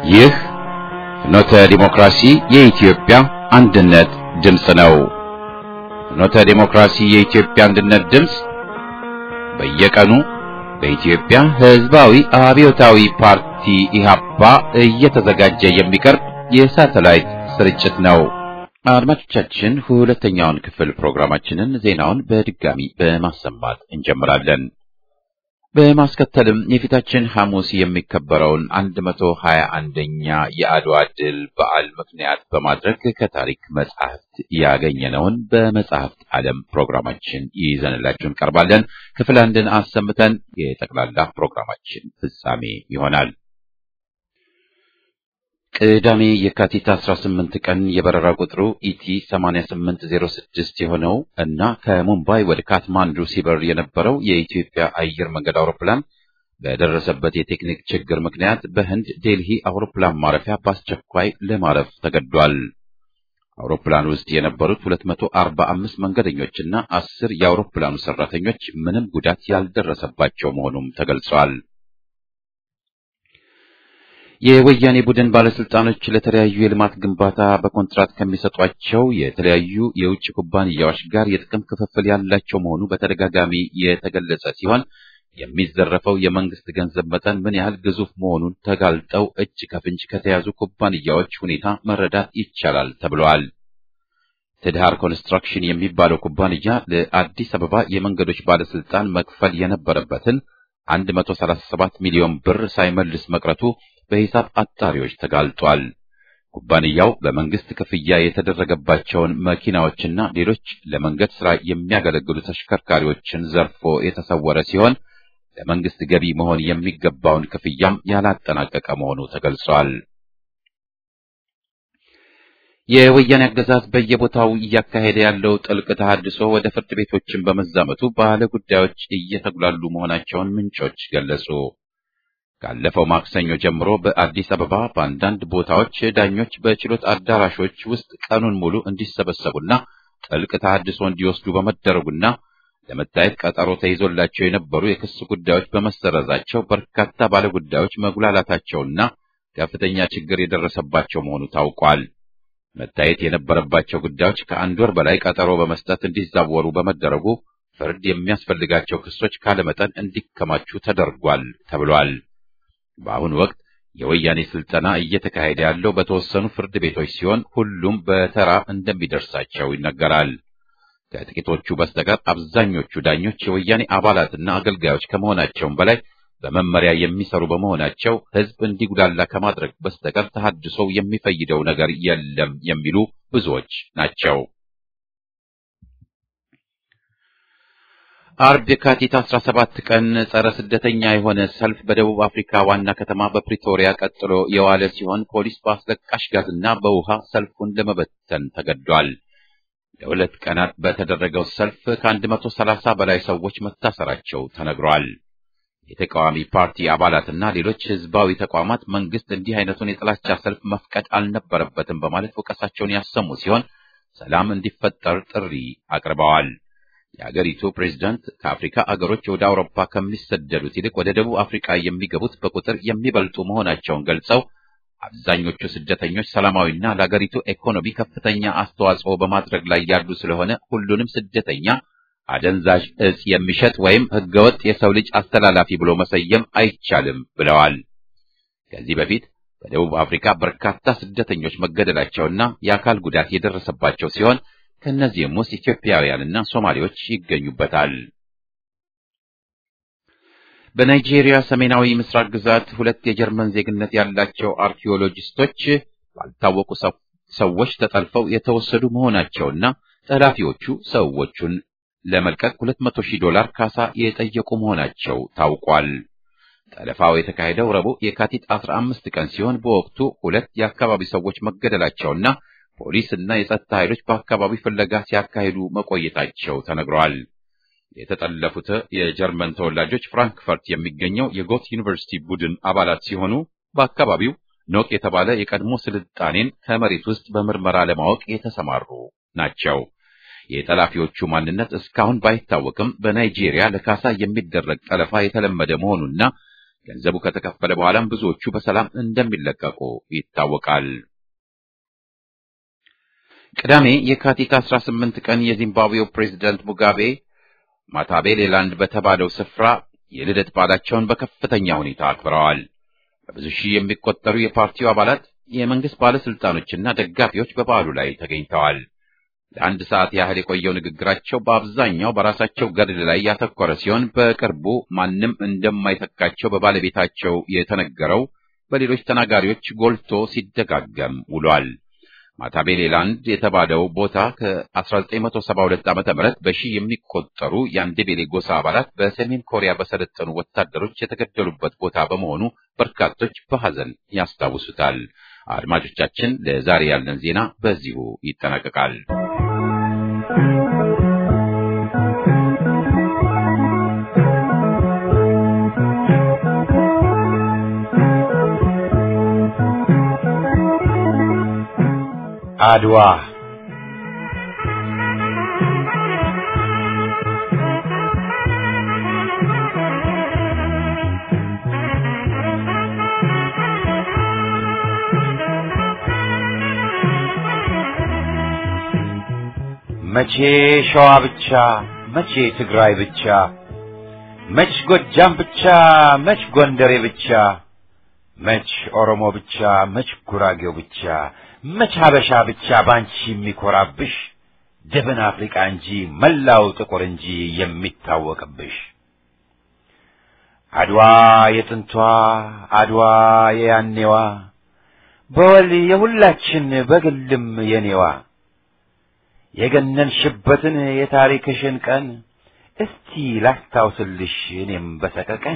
ይህ ፍኖተ ዲሞክራሲ የኢትዮጵያ አንድነት ድምፅ ነው። ፍኖተ ዲሞክራሲ የኢትዮጵያ አንድነት ድምፅ በየቀኑ በኢትዮጵያ ሕዝባዊ አብዮታዊ ፓርቲ ኢህአፓ እየተዘጋጀ የሚቀርብ የሳተላይት ስርጭት ነው። አድማጮቻችን ሁለተኛውን ክፍል ፕሮግራማችንን ዜናውን በድጋሚ በማሰማት እንጀምራለን። በማስከተልም የፊታችን ሐሙስ የሚከበረውን 121ኛ የአድዋ ድል በዓል ምክንያት በማድረግ ከታሪክ መጽሐፍት ያገኘነውን በመጽሐፍት ዓለም ፕሮግራማችን ይዘንላችሁ እንቀርባለን። ክፍል አንድን አሰምተን የጠቅላላ ፕሮግራማችን ፍጻሜ ይሆናል። ቅዳሜ የካቲት 18 ቀን የበረራ ቁጥሩ ኢቲ 8806 የሆነው እና ከሙምባይ ወደ ካትማንዱ ሲበር የነበረው የኢትዮጵያ አየር መንገድ አውሮፕላን በደረሰበት የቴክኒክ ችግር ምክንያት በህንድ ዴልሂ አውሮፕላን ማረፊያ በአስቸኳይ ለማረፍ ተገዷል። አውሮፕላን ውስጥ የነበሩት 245 መንገደኞችና አስር የአውሮፕላኑ ሰራተኞች ምንም ጉዳት ያልደረሰባቸው መሆኑም ተገልጿል። የወያኔ ቡድን ባለስልጣኖች ለተለያዩ የልማት ግንባታ በኮንትራት ከሚሰጧቸው የተለያዩ የውጭ ኩባንያዎች ጋር የጥቅም ክፍፍል ያላቸው መሆኑ በተደጋጋሚ የተገለጸ ሲሆን የሚዘረፈው የመንግስት ገንዘብ መጠን ምን ያህል ግዙፍ መሆኑን ተጋልጠው እጅ ከፍንጅ ከተያዙ ኩባንያዎች ሁኔታ መረዳት ይቻላል ተብለዋል። ትድሃር ኮንስትራክሽን የሚባለው ኩባንያ ለአዲስ አበባ የመንገዶች ባለስልጣን መክፈል የነበረበትን 137 ሚሊዮን ብር ሳይመልስ መቅረቱ በሂሳብ አጣሪዎች ተጋልጧል። ኩባንያው በመንግስት ክፍያ የተደረገባቸውን መኪናዎችና ሌሎች ለመንገድ ሥራ የሚያገለግሉ ተሽከርካሪዎችን ዘርፎ የተሰወረ ሲሆን ለመንግስት ገቢ መሆን የሚገባውን ክፍያም ያላጠናቀቀ መሆኑ ተገልጿል። የወያኔ አገዛዝ በየቦታው እያካሄደ ያለው ጥልቅ ተሃድሶ ወደ ፍርድ ቤቶችን በመዛመቱ ባለ ጉዳዮች እየተጉላሉ መሆናቸውን ምንጮች ገለጹ። ካለፈው ማክሰኞ ጀምሮ በአዲስ አበባ በአንዳንድ ቦታዎች ዳኞች በችሎት አዳራሾች ውስጥ ቀኑን ሙሉ እንዲሰበሰቡና ጥልቅ ተሃድሶ እንዲወስዱ በመደረጉና ለመታየት ቀጠሮ ተይዞላቸው የነበሩ የክስ ጉዳዮች በመሰረዛቸው በርካታ ባለጉዳዮች መጉላላታቸውና ከፍተኛ ችግር የደረሰባቸው መሆኑ ታውቋል። መታየት የነበረባቸው ጉዳዮች ከአንድ ወር በላይ ቀጠሮ በመስጠት እንዲዛወሩ በመደረጉ ፍርድ የሚያስፈልጋቸው ክሶች ካለመጠን እንዲከማቹ ተደርጓል ተብሏል። በአሁኑ ወቅት የወያኔ ስልጠና እየተካሄደ ያለው በተወሰኑ ፍርድ ቤቶች ሲሆን ሁሉም በተራ እንደሚደርሳቸው ይነገራል። ከጥቂቶቹ በስተቀር አብዛኞቹ ዳኞች የወያኔ አባላትና አገልጋዮች ከመሆናቸውም በላይ በመመሪያ የሚሰሩ በመሆናቸው ሕዝብ እንዲጉላላ ከማድረግ በስተቀር ተሐድሶው የሚፈይደው ነገር የለም የሚሉ ብዙዎች ናቸው። አርብ የካቲት 17 ቀን ጸረ ስደተኛ የሆነ ሰልፍ በደቡብ አፍሪካ ዋና ከተማ በፕሪቶሪያ ቀጥሎ የዋለ ሲሆን ፖሊስ በአስለቃሽ ጋዝና በውሃ ሰልፉን ለመበተን ተገዷል። ለሁለት ቀናት በተደረገው ሰልፍ ከ130 በላይ ሰዎች መታሰራቸው ተነግሯል። የተቃዋሚ ፓርቲ አባላትና ሌሎች ህዝባዊ ተቋማት መንግስት እንዲህ አይነቱን የጥላቻ ሰልፍ መፍቀድ አልነበረበትም በማለት ወቀሳቸውን ያሰሙ ሲሆን ሰላም እንዲፈጠር ጥሪ አቅርበዋል። የአገሪቱ ፕሬዝዳንት ከአፍሪካ አገሮች ወደ አውሮፓ ከሚሰደዱት ይልቅ ወደ ደቡብ አፍሪካ የሚገቡት በቁጥር የሚበልጡ መሆናቸውን ገልጸው አብዛኞቹ ስደተኞች ሰላማዊና ለአገሪቱ ኢኮኖሚ ከፍተኛ አስተዋጽኦ በማድረግ ላይ ያሉ ስለሆነ ሁሉንም ስደተኛ አደንዛዥ እጽ የሚሸጥ ወይም ህገወጥ የሰው ልጅ አስተላላፊ ብሎ መሰየም አይቻልም ብለዋል። ከዚህ በፊት በደቡብ አፍሪካ በርካታ ስደተኞች መገደላቸውና የአካል ጉዳት የደረሰባቸው ሲሆን ከእነዚህም ውስጥ ኢትዮጵያውያንና ሶማሌዎች ይገኙበታል። በናይጄሪያ ሰሜናዊ ምስራቅ ግዛት ሁለት የጀርመን ዜግነት ያላቸው አርኪኦሎጂስቶች ባልታወቁ ሰዎች ተጠልፈው የተወሰዱ መሆናቸውና ጠላፊዎቹ ሰዎቹን ለመልቀቅ 200 ሺህ ዶላር ካሳ የጠየቁ መሆናቸው ታውቋል። ጠለፋው የተካሄደው ረቡዕ የካቲት 15 ቀን ሲሆን በወቅቱ ሁለት የአካባቢ ሰዎች መገደላቸውና ፖሊስ እና የጸጥታ ኃይሎች በአካባቢው ፍለጋ ሲያካሂዱ መቆየታቸው ተነግረዋል። የተጠለፉት የጀርመን ተወላጆች ፍራንክፈርት የሚገኘው የጎት ዩኒቨርሲቲ ቡድን አባላት ሲሆኑ በአካባቢው ኖቅ የተባለ የቀድሞ ስልጣኔን ከመሬት ውስጥ በምርመራ ለማወቅ የተሰማሩ ናቸው። የጠላፊዎቹ ማንነት እስካሁን ባይታወቅም በናይጄሪያ ለካሳ የሚደረግ ጠለፋ የተለመደ መሆኑና ገንዘቡ ከተከፈለ በኋላም ብዙዎቹ በሰላም እንደሚለቀቁ ይታወቃል። ቅዳሜ የካቲት 18 ቀን የዚምባብዌው ፕሬዝዳንት ሙጋቤ ማታቤሌላንድ በተባለው ስፍራ የልደት በዓላቸውን በከፍተኛ ሁኔታ አክብረዋል። በብዙ ሺህ የሚቆጠሩ የፓርቲው አባላት፣ የመንግስት ባለስልጣኖችና ደጋፊዎች በበዓሉ ላይ ተገኝተዋል። ለአንድ ሰዓት ያህል የቆየው ንግግራቸው በአብዛኛው በራሳቸው ገድል ላይ ያተኮረ ሲሆን በቅርቡ ማንም እንደማይተካቸው በባለቤታቸው የተነገረው በሌሎች ተናጋሪዎች ጎልቶ ሲደጋገም ውሏል። ማታቤሌላንድ የተባለው ቦታ ከ1972 ዓ.ም በሺህ የሚቆጠሩ የአንዴቤሌ ጎሳ አባላት በሰሜን ኮሪያ በሰለጠኑ ወታደሮች የተገደሉበት ቦታ በመሆኑ በርካቶች በሐዘን ያስታውሱታል። አድማጮቻችን፣ ለዛሬ ያለን ዜና በዚሁ ይጠናቀቃል። አድዋ መቼ ሸዋ ብቻ፣ መቼ ትግራይ ብቻ፣ መች ጎጃም ብቻ፣ መች ጎንደሬ ብቻ፣ መች ኦሮሞ ብቻ፣ መች ጉራጌው ብቻ መች ሀበሻ ብቻ ባንቺ የሚኮራብሽ ደብን አፍሪቃ እንጂ መላው ጥቁር እንጂ የሚታወቅብሽ አድዋ የጥንቷ አድዋ የያኔዋ በወል የሁላችን በግልም የኔዋ የገነንሽበትን የታሪክሽን ቀን እስቲ ላስታውስልሽ እኔም በሰቀቀን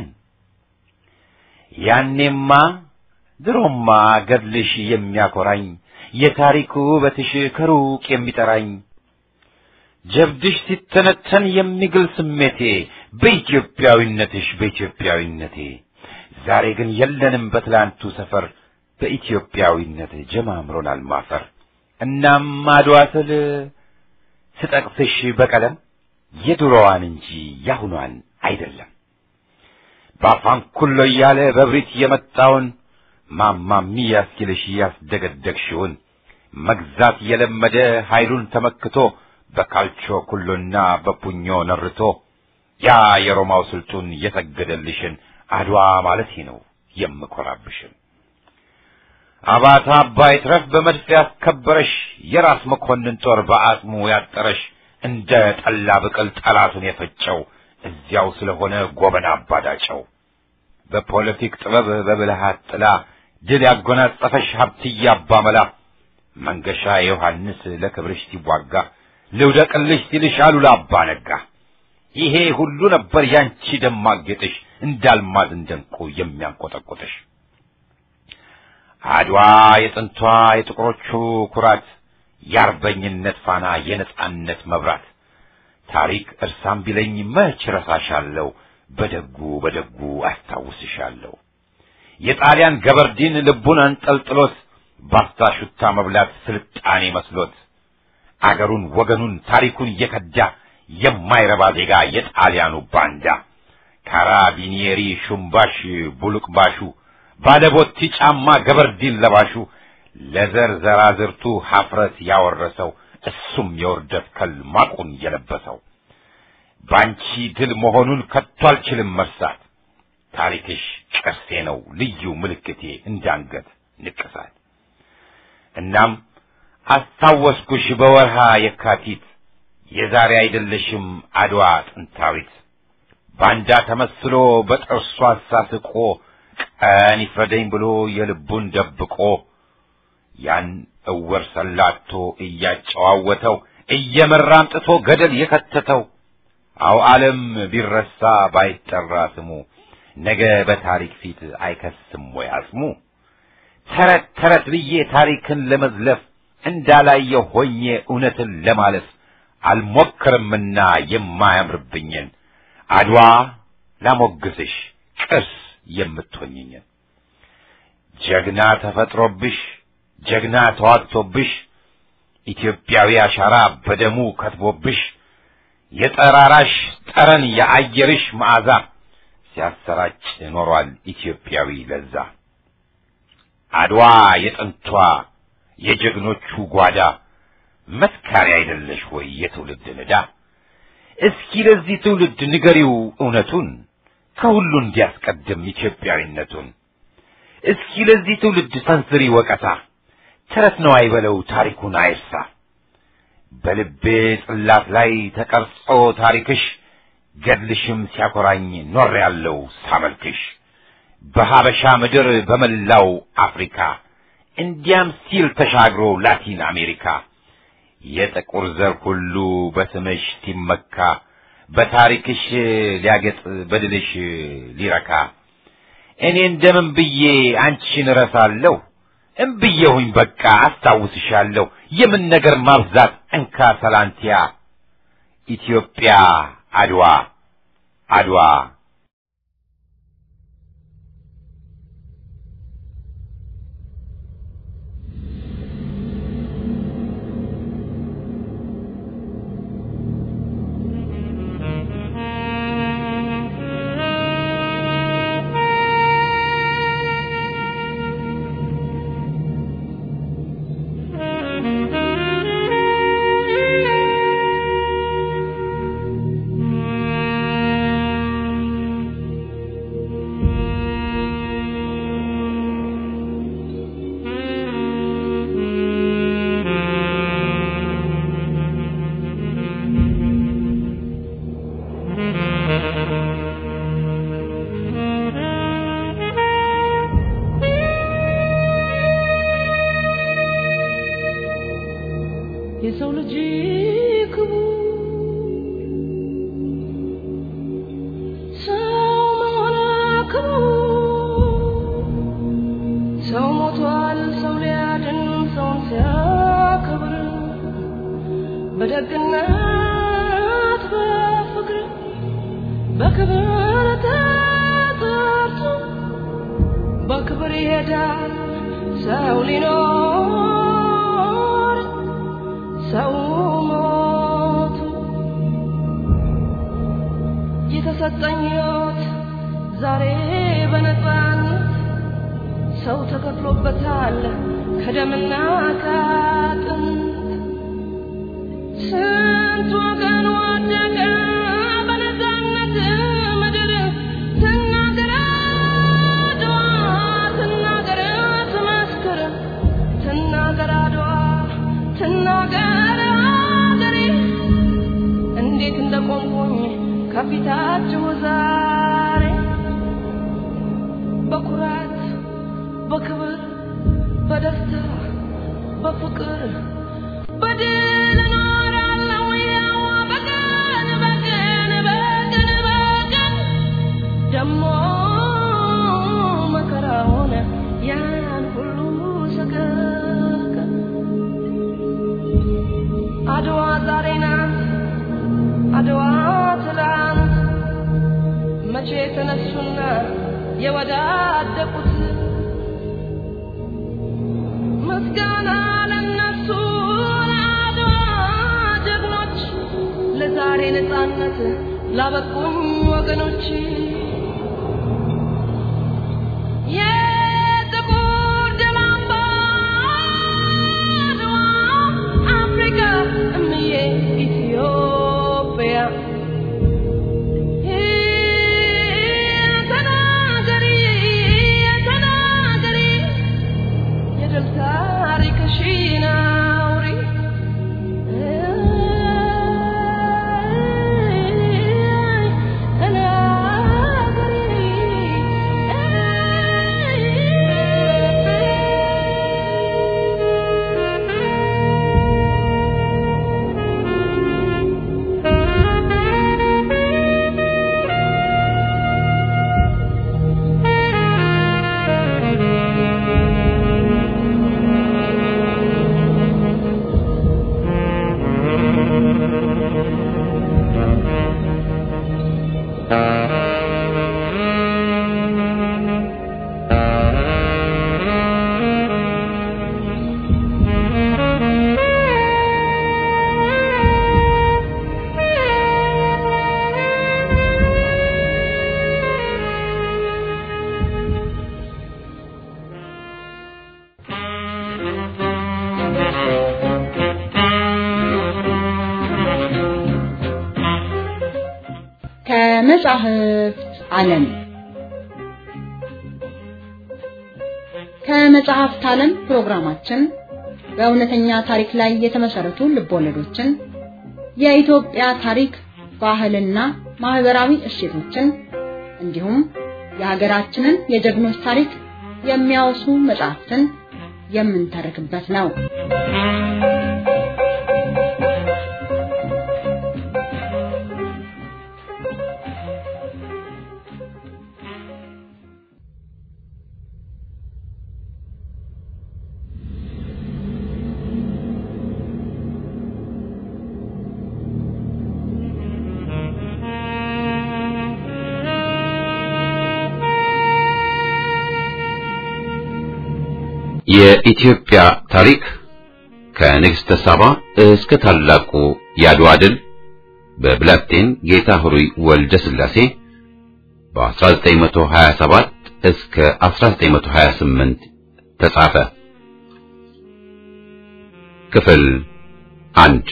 ያኔማ ድሮማ ገድልሽ የሚያኮራኝ የታሪኩ ውበትሽ ከሩቅ የሚጠራኝ ጀብድሽ ሲተነተን የሚግል ስሜቴ በኢትዮጵያዊነትሽ በኢትዮጵያዊነቴ ዛሬ ግን የለንም በትላንቱ ሰፈር በኢትዮጵያዊነት ጀማምሮናል ማፈር። እናም አድዋ ስል ስጠቅስሽ በቀለም የድሮዋን እንጂ ያሁኗን አይደለም። በአፋን ኩሎ እያለ በብሪት የመጣውን ማማሚያ እስኪልሽ ያስደገደግሽውን መግዛት የለመደ ኃይሉን ተመክቶ በካልቾ ኩሎና በፑኞ ነርቶ ያ የሮማው ስልጡን የሰገደልሽን አድዋ ማለት ነው የምኮራብሽን። አባታ አባይ ትረፍ በመድፍ ያስከበረሽ የራስ መኮንን ጦር በአጽሙ ያጠረሽ እንደ ጠላ ብቅል ጠላቱን የፈጨው እዚያው ስለሆነ ጎበና አባዳጨው በፖለቲክ ጥበብ በብልሃት ጥላ ድል ያጎናጸፈሽ ሀብትዬ አባመላ መንገሻ ዮሐንስ ለክብርሽ ሲዋጋ ልውደቅልሽ ሲልሽ አሉላ አባ ነጋ ይሄ ሁሉ ነበር ያንቺ ደማቅ ጌጥሽ እንዳልማዝ እንደንቁ የሚያንቆጠቆጥሽ አድዋ የጥንቷ የጥቁሮቹ ኩራት የአርበኝነት ፋና የነጻነት መብራት ታሪክ እርሳም ቢለኝ መች ረሳሻለሁ በደጉ በደጉ አስታውስሻለሁ የጣሊያን ገበርዲን ልቡን አንጠልጥሎት ባፍታ ሹታ መብላት ስልጣኔ መስሎት አገሩን ወገኑን ታሪኩን እየከዳ የማይረባ ዜጋ የጣሊያኑ ባንዳ ካራቢኒየሪ ሹምባሽ ቡሉቅባሹ ባለቦቲ ጫማ ገበርዲን ለባሹ ለዘር ዘራዝርቱ ሀፍረት ያወረሰው እሱም የውርደት ከል ማቁን የለበሰው ባንቺ ድል መሆኑን ከቶ አልችልም መርሳት ታሪክሽ ቅርሴ ነው ልዩ ምልክቴ እንዳንገት ንቅሳት እናም አስታወስኩሽ በወርሃ የካቲት የዛሬ አይደለሽም አድዋ ጥንታዊት ባንዳ ተመስሎ በጥርሱ አሳስቆ ቀን ይፍረደኝ ብሎ የልቡን ደብቆ ያን እወር ሰላቶ እያጨዋወተው እየመራ አምጥቶ ገደል የከተተው አው ዓለም ቢረሳ ባይጠራ ስሙ ነገ በታሪክ ፊት አይከስም ወይ አጽሙ ተረት ተረት ብዬ ታሪክን ለመዝለፍ እንዳላየው ሆኜ እውነትን ለማለፍ አልሞክርምና የማያምርብኝን አድዋ ላሞግስሽ ቅርስ የምትሆኝኝን ጀግና ተፈጥሮብሽ ጀግና ተዋግቶብሽ ኢትዮጵያዊ አሻራ በደሙ ከትቦብሽ የጠራራሽ ጠረን የአየርሽ መዓዛ ሲያሰራጭ ኖሯል ኢትዮጵያዊ ለዛ። አድዋ የጥንቷ የጀግኖቹ ጓዳ መስካሪ አይደለሽ ወይ የትውልድ ንዳ? እስኪ ለዚህ ትውልድ ንገሪው እውነቱን ከሁሉ እንዲያስቀድም ኢትዮጵያዊነቱን። እስኪ ለዚህ ትውልድ ሰንዝሪ ወቀሳ፣ ተረት ነው አይበለው ታሪኩን አይርሳ። በልቤ ጽላት ላይ ተቀርጾ ታሪክሽ ገድልሽም ሲያኮራኝ ኖር ያለው ሳመልክሽ በሀበሻ ምድር በመላው አፍሪካ እንዲያም ሲል ተሻግሮ ላቲን አሜሪካ የጥቁር ዘር ሁሉ በስምሽ ሲመካ በታሪክሽ ሊያገጥ በድልሽ ሊረካ እኔ እንደምን ብዬ አንቺን እረሳለሁ? እምብዬሁኝ በቃ አስታውስሻለሁ። የምን ነገር ማብዛት እንካ ሰላንቲያ ኢትዮጵያ አድዋ አድዋ የሰው ልጅ ክቡር ሰው መሆን ክቡር ሰው ሞቷል ሰው ሊያድን ሰውን ሲያከብር በደግነት በፍቅር በክብር ተጠርቶ በክብር ይሄዳል ሰው ሊኖር ሰው ሞቱ የተሰጠኝ ሕይወት ዛሬ በነፃነት ሰው ተከፍሎበታል ከደምና ከአጥንት ስንት ወገን ወደቀ በነፃነት ምድር ትናገር አድዋ ትናገር ትመስክር ትናገር አድዋ ትናገር አገሬ እንዴት እንደቆምኩኝ ከፊታችሁ ዛሬ በኩራት በክብር በደስታ በፍቅር በድል እኖራለሁ ያው በቀን በቀን በቀን በቀን ደሞ መከራውን ያን ሁሉ ሰቀቀን አድዋ ዛሬ ናት አድዋ ትላንት መቼ ተነሱና የወዳደቁት ምስጋና ለነሱ ለአድዋ ጀግኖች ለዛሬ ነፃነት ላበቁኝ ወገኖች የጥቁር ደም አምባ አድዋ አፍሪካ እምዬ ኢትዮጵያ ተናገሪ ተናገሪ የድል ታሪክሽን አውሪ እና ከመጻሕፍት ዓለም ከመጽሐፍት ዓለም ፕሮግራማችን በእውነተኛ ታሪክ ላይ የተመሰረቱ ልቦለዶችን፣ የኢትዮጵያ ታሪክ፣ ባህልና ማህበራዊ እሴቶችን እንዲሁም የሀገራችንን የጀግኖች ታሪክ የሚያወሱ መጽሐፍትን የምንተርክበት ነው። የኢትዮጵያ ታሪክ ከንግሥተ ሳባ እስከ ታላቁ የአድዋ ድል በብላቴን ጌታ ሆይ ወልደ ሥላሴ በ1927 እስከ 1928 ተጻፈ። ክፍል አንድ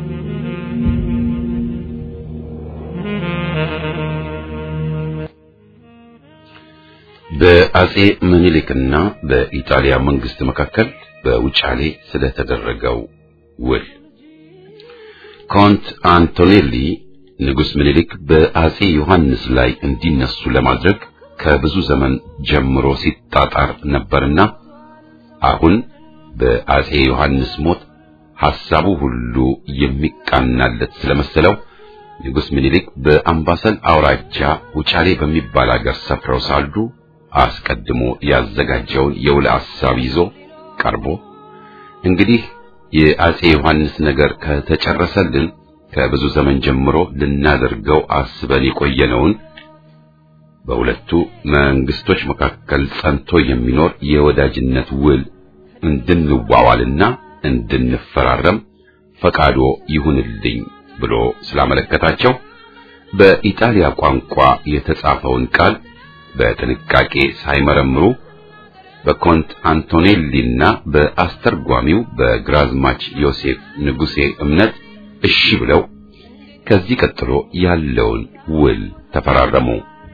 በአጼ ምኒልክና በኢጣሊያ መንግስት መካከል በውጫሌ ስለተደረገው ውል ኮንት አንቶኔሊ ንጉሥ ምኒልክ በአጼ ዮሐንስ ላይ እንዲነሱ ለማድረግ ከብዙ ዘመን ጀምሮ ሲጣጣር ነበርና አሁን በአጼ ዮሐንስ ሞት ሐሳቡ ሁሉ የሚቃናለት ስለመሰለው ንጉሥ ምኒልክ በአምባሰል አውራጃ ውጫሌ በሚባል አገር ሰፍረው ሳሉ አስቀድሞ ያዘጋጀውን የውል ሐሳብ ይዞ ቀርቦ እንግዲህ የአጼ ዮሐንስ ነገር ከተጨረሰልን ከብዙ ዘመን ጀምሮ ልናደርገው አስበን የቆየነውን በሁለቱ መንግስቶች መካከል ጸንቶ የሚኖር የወዳጅነት ውል እንድንዋዋልና እንድንፈራረም ፈቃዶ ይሁንልኝ ብሎ ስላመለከታቸው በኢጣሊያ ቋንቋ የተጻፈውን ቃል በጥንቃቄ ሳይመረምሩ በኮንት አንቶኔሊና በአስተርጓሚው በግራዝማች ዮሴፍ ንጉሴ እምነት እሺ ብለው ከዚህ ቀጥሎ ያለውን ውል ተፈራረሙ።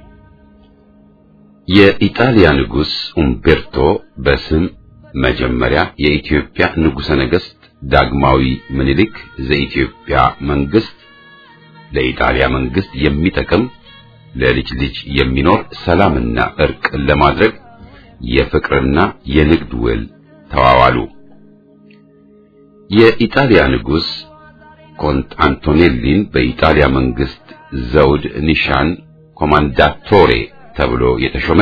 የኢጣሊያ ንጉሥ ኡምቤርቶ በስም መጀመሪያ የኢትዮጵያ ንጉሠ ነገሥት ዳግማዊ ምኒልክ ዘኢትዮጵያ መንግስት ለኢጣሊያ መንግስት የሚጠቅም ለልጅ ልጅ የሚኖር ሰላምና እርቅ ለማድረግ የፍቅርና የንግድ ውል ተዋዋሉ። የኢጣሊያ ንጉሥ ኮንት አንቶኔሊን በኢጣሊያ መንግስት ዘውድ ኒሻን ኮማንዳቶሬ ተብሎ የተሾመ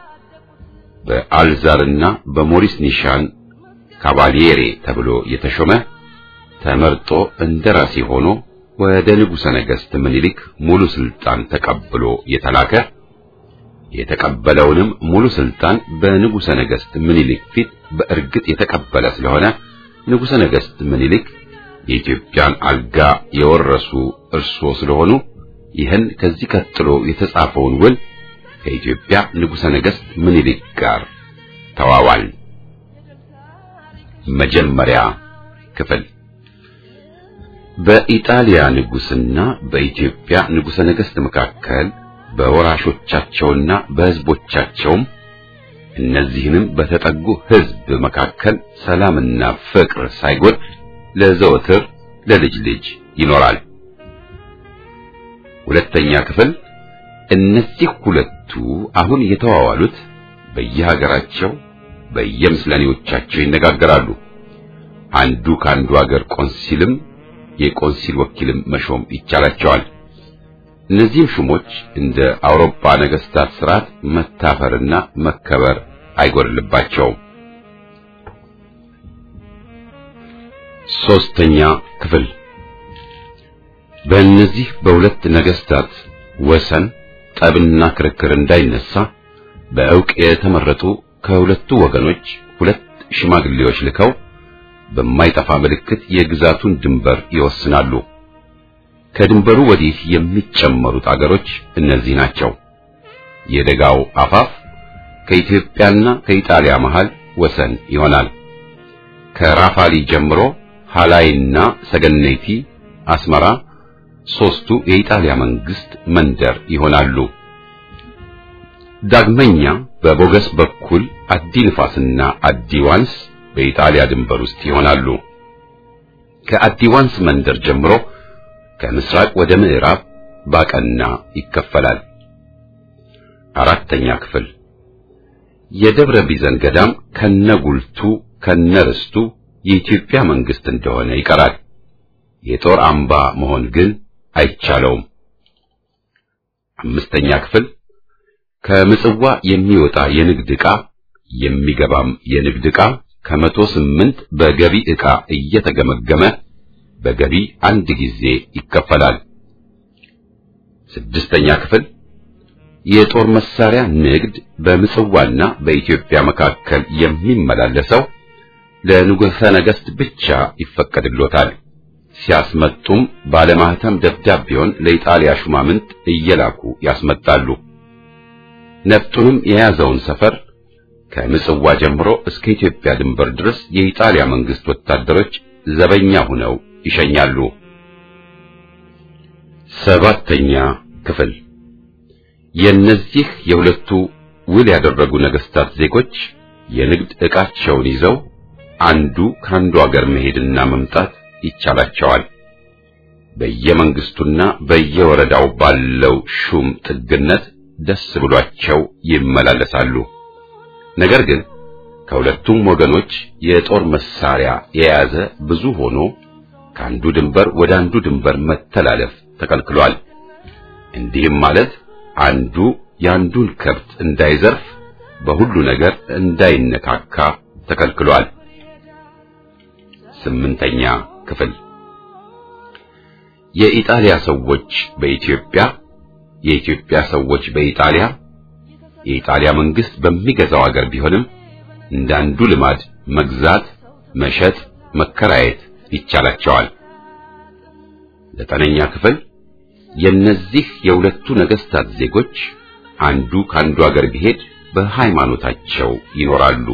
በአልዛርና በሞሪስ ኒሻን ካቫሊየሬ ተብሎ የተሾመ ተመርጦ እንደራሴ ሆኖ ወደ ንጉሠ ነገሥት ምኒልክ ሙሉ ስልጣን ተቀብሎ የተላከ የተቀበለውንም ሙሉ ስልጣን በንጉሠ ነገሥት ምኒልክ ፊት በእርግጥ የተቀበለ ስለሆነ ንጉሠ ነገሥት ምኒልክ የኢትዮጵያን አልጋ የወረሱ እርስዎ ስለሆኑ ይህን ከዚህ ቀጥሎ የተጻፈውን ውል ከኢትዮጵያ ንጉሠ ነገሥት ምኒልክ ጋር ተዋዋል። መጀመሪያ ክፍል በኢጣሊያ ንጉሥና በኢትዮጵያ ንጉሠ ነገሥት መካከል በወራሾቻቸውና በሕዝቦቻቸውም እነዚህንም በተጠጉ ሕዝብ መካከል ሰላምና ፍቅር ሳይጎድ ለዘወትር ለልጅ ልጅ ይኖራል። ሁለተኛ ክፍል እነዚህ ሁለቱ አሁን የተዋዋሉት በየሀገራቸው በየምስለኔዎቻቸው ይነጋገራሉ። አንዱ ከአንዱ ሀገር ቆንሲልም የቆንሲል ወኪልም መሾም ይቻላቸዋል። እነዚህም ሹሞች እንደ አውሮፓ ነገስታት ስርዓት መታፈርና መከበር አይጎድልባቸውም። ሶስተኛ ክፍል በእነዚህ በሁለት ነገስታት ወሰን ጠብና ክርክር እንዳይነሳ በእውቅ የተመረጡ ከሁለቱ ወገኖች ሁለት ሽማግሌዎች ልከው በማይጠፋ ምልክት የግዛቱን ድንበር ይወስናሉ። ከድንበሩ ወዲህ የሚጨመሩት አገሮች እነዚህ ናቸው። የደጋው አፋፍ ከኢትዮጵያና ከኢጣሊያ መሃል ወሰን ይሆናል። ከራፋሊ ጀምሮ ሃላይና ሰገነይቲ፣ አስመራ፣ ሦስቱ የኢጣሊያ መንግስት መንደር ይሆናሉ። ዳግመኛ በቦገስ በኩል አዲ ንፋስና አዲ ዋንስ በኢጣሊያ ድንበር ውስጥ ይሆናሉ። ከአዲ ዋንስ መንደር ጀምሮ ከምስራቅ ወደ ምዕራብ ባቀና ይከፈላል። አራተኛ ክፍል የደብረ ቢዘን ገዳም ከነጉልቱ ከነርስቱ የኢትዮጵያ መንግስት እንደሆነ ይቀራል። የጦር አምባ መሆን ግን አይቻለውም። አምስተኛ ክፍል ከምጽዋ የሚወጣ የንግድ ዕቃ የሚገባም የንግድ ዕቃ ከመቶ ስምንት በገቢ ዕቃ እየተገመገመ በገቢ አንድ ጊዜ ይከፈላል። ስድስተኛ ክፍል የጦር መሳሪያ ንግድ በምጽዋና በኢትዮጵያ መካከል የሚመላለሰው ለንጉሠ ነገሥት ብቻ ይፈቀድሎታል። ሲያስመጡም ባለማህተም ደብዳቤውን ለኢጣሊያ ሹማምንት እየላኩ ያስመጣሉ። ነፍጡንም የያዘውን ሰፈር ከምጽዋ ጀምሮ እስከ ኢትዮጵያ ድንበር ድረስ የኢጣሊያ መንግስት ወታደሮች ዘበኛ ሆነው ይሸኛሉ። ሰባተኛ ክፍል የእነዚህ የሁለቱ ውል ያደረጉ ነገስታት ዜጎች የንግድ ዕቃቸውን ይዘው አንዱ ከአንዱ አገር መሄድና መምጣት ይቻላቸዋል። በየመንግስቱና በየወረዳው ባለው ሹም ጥግነት ደስ ብሏቸው ይመላለሳሉ። ነገር ግን ከሁለቱም ወገኖች የጦር መሳሪያ የያዘ ብዙ ሆኖ ከአንዱ ድንበር ወደ አንዱ ድንበር መተላለፍ ተከልክሏል። እንዲህም ማለት አንዱ የአንዱን ከብት እንዳይዘርፍ፣ በሁሉ ነገር እንዳይነካካ ተከልክሏል። ስምንተኛ ክፍል የኢጣሊያ ሰዎች በኢትዮጵያ የኢትዮጵያ ሰዎች በኢጣሊያ የኢጣሊያ መንግስት በሚገዛው አገር ቢሆንም እንዳንዱ ልማድ መግዛት፣ መሸጥ፣ መከራየት ይቻላቸዋል። ዘጠነኛ ክፍል የእነዚህ የሁለቱ ነገስታት ዜጎች አንዱ ካንዱ አገር ቢሄድ በሃይማኖታቸው ይኖራሉ።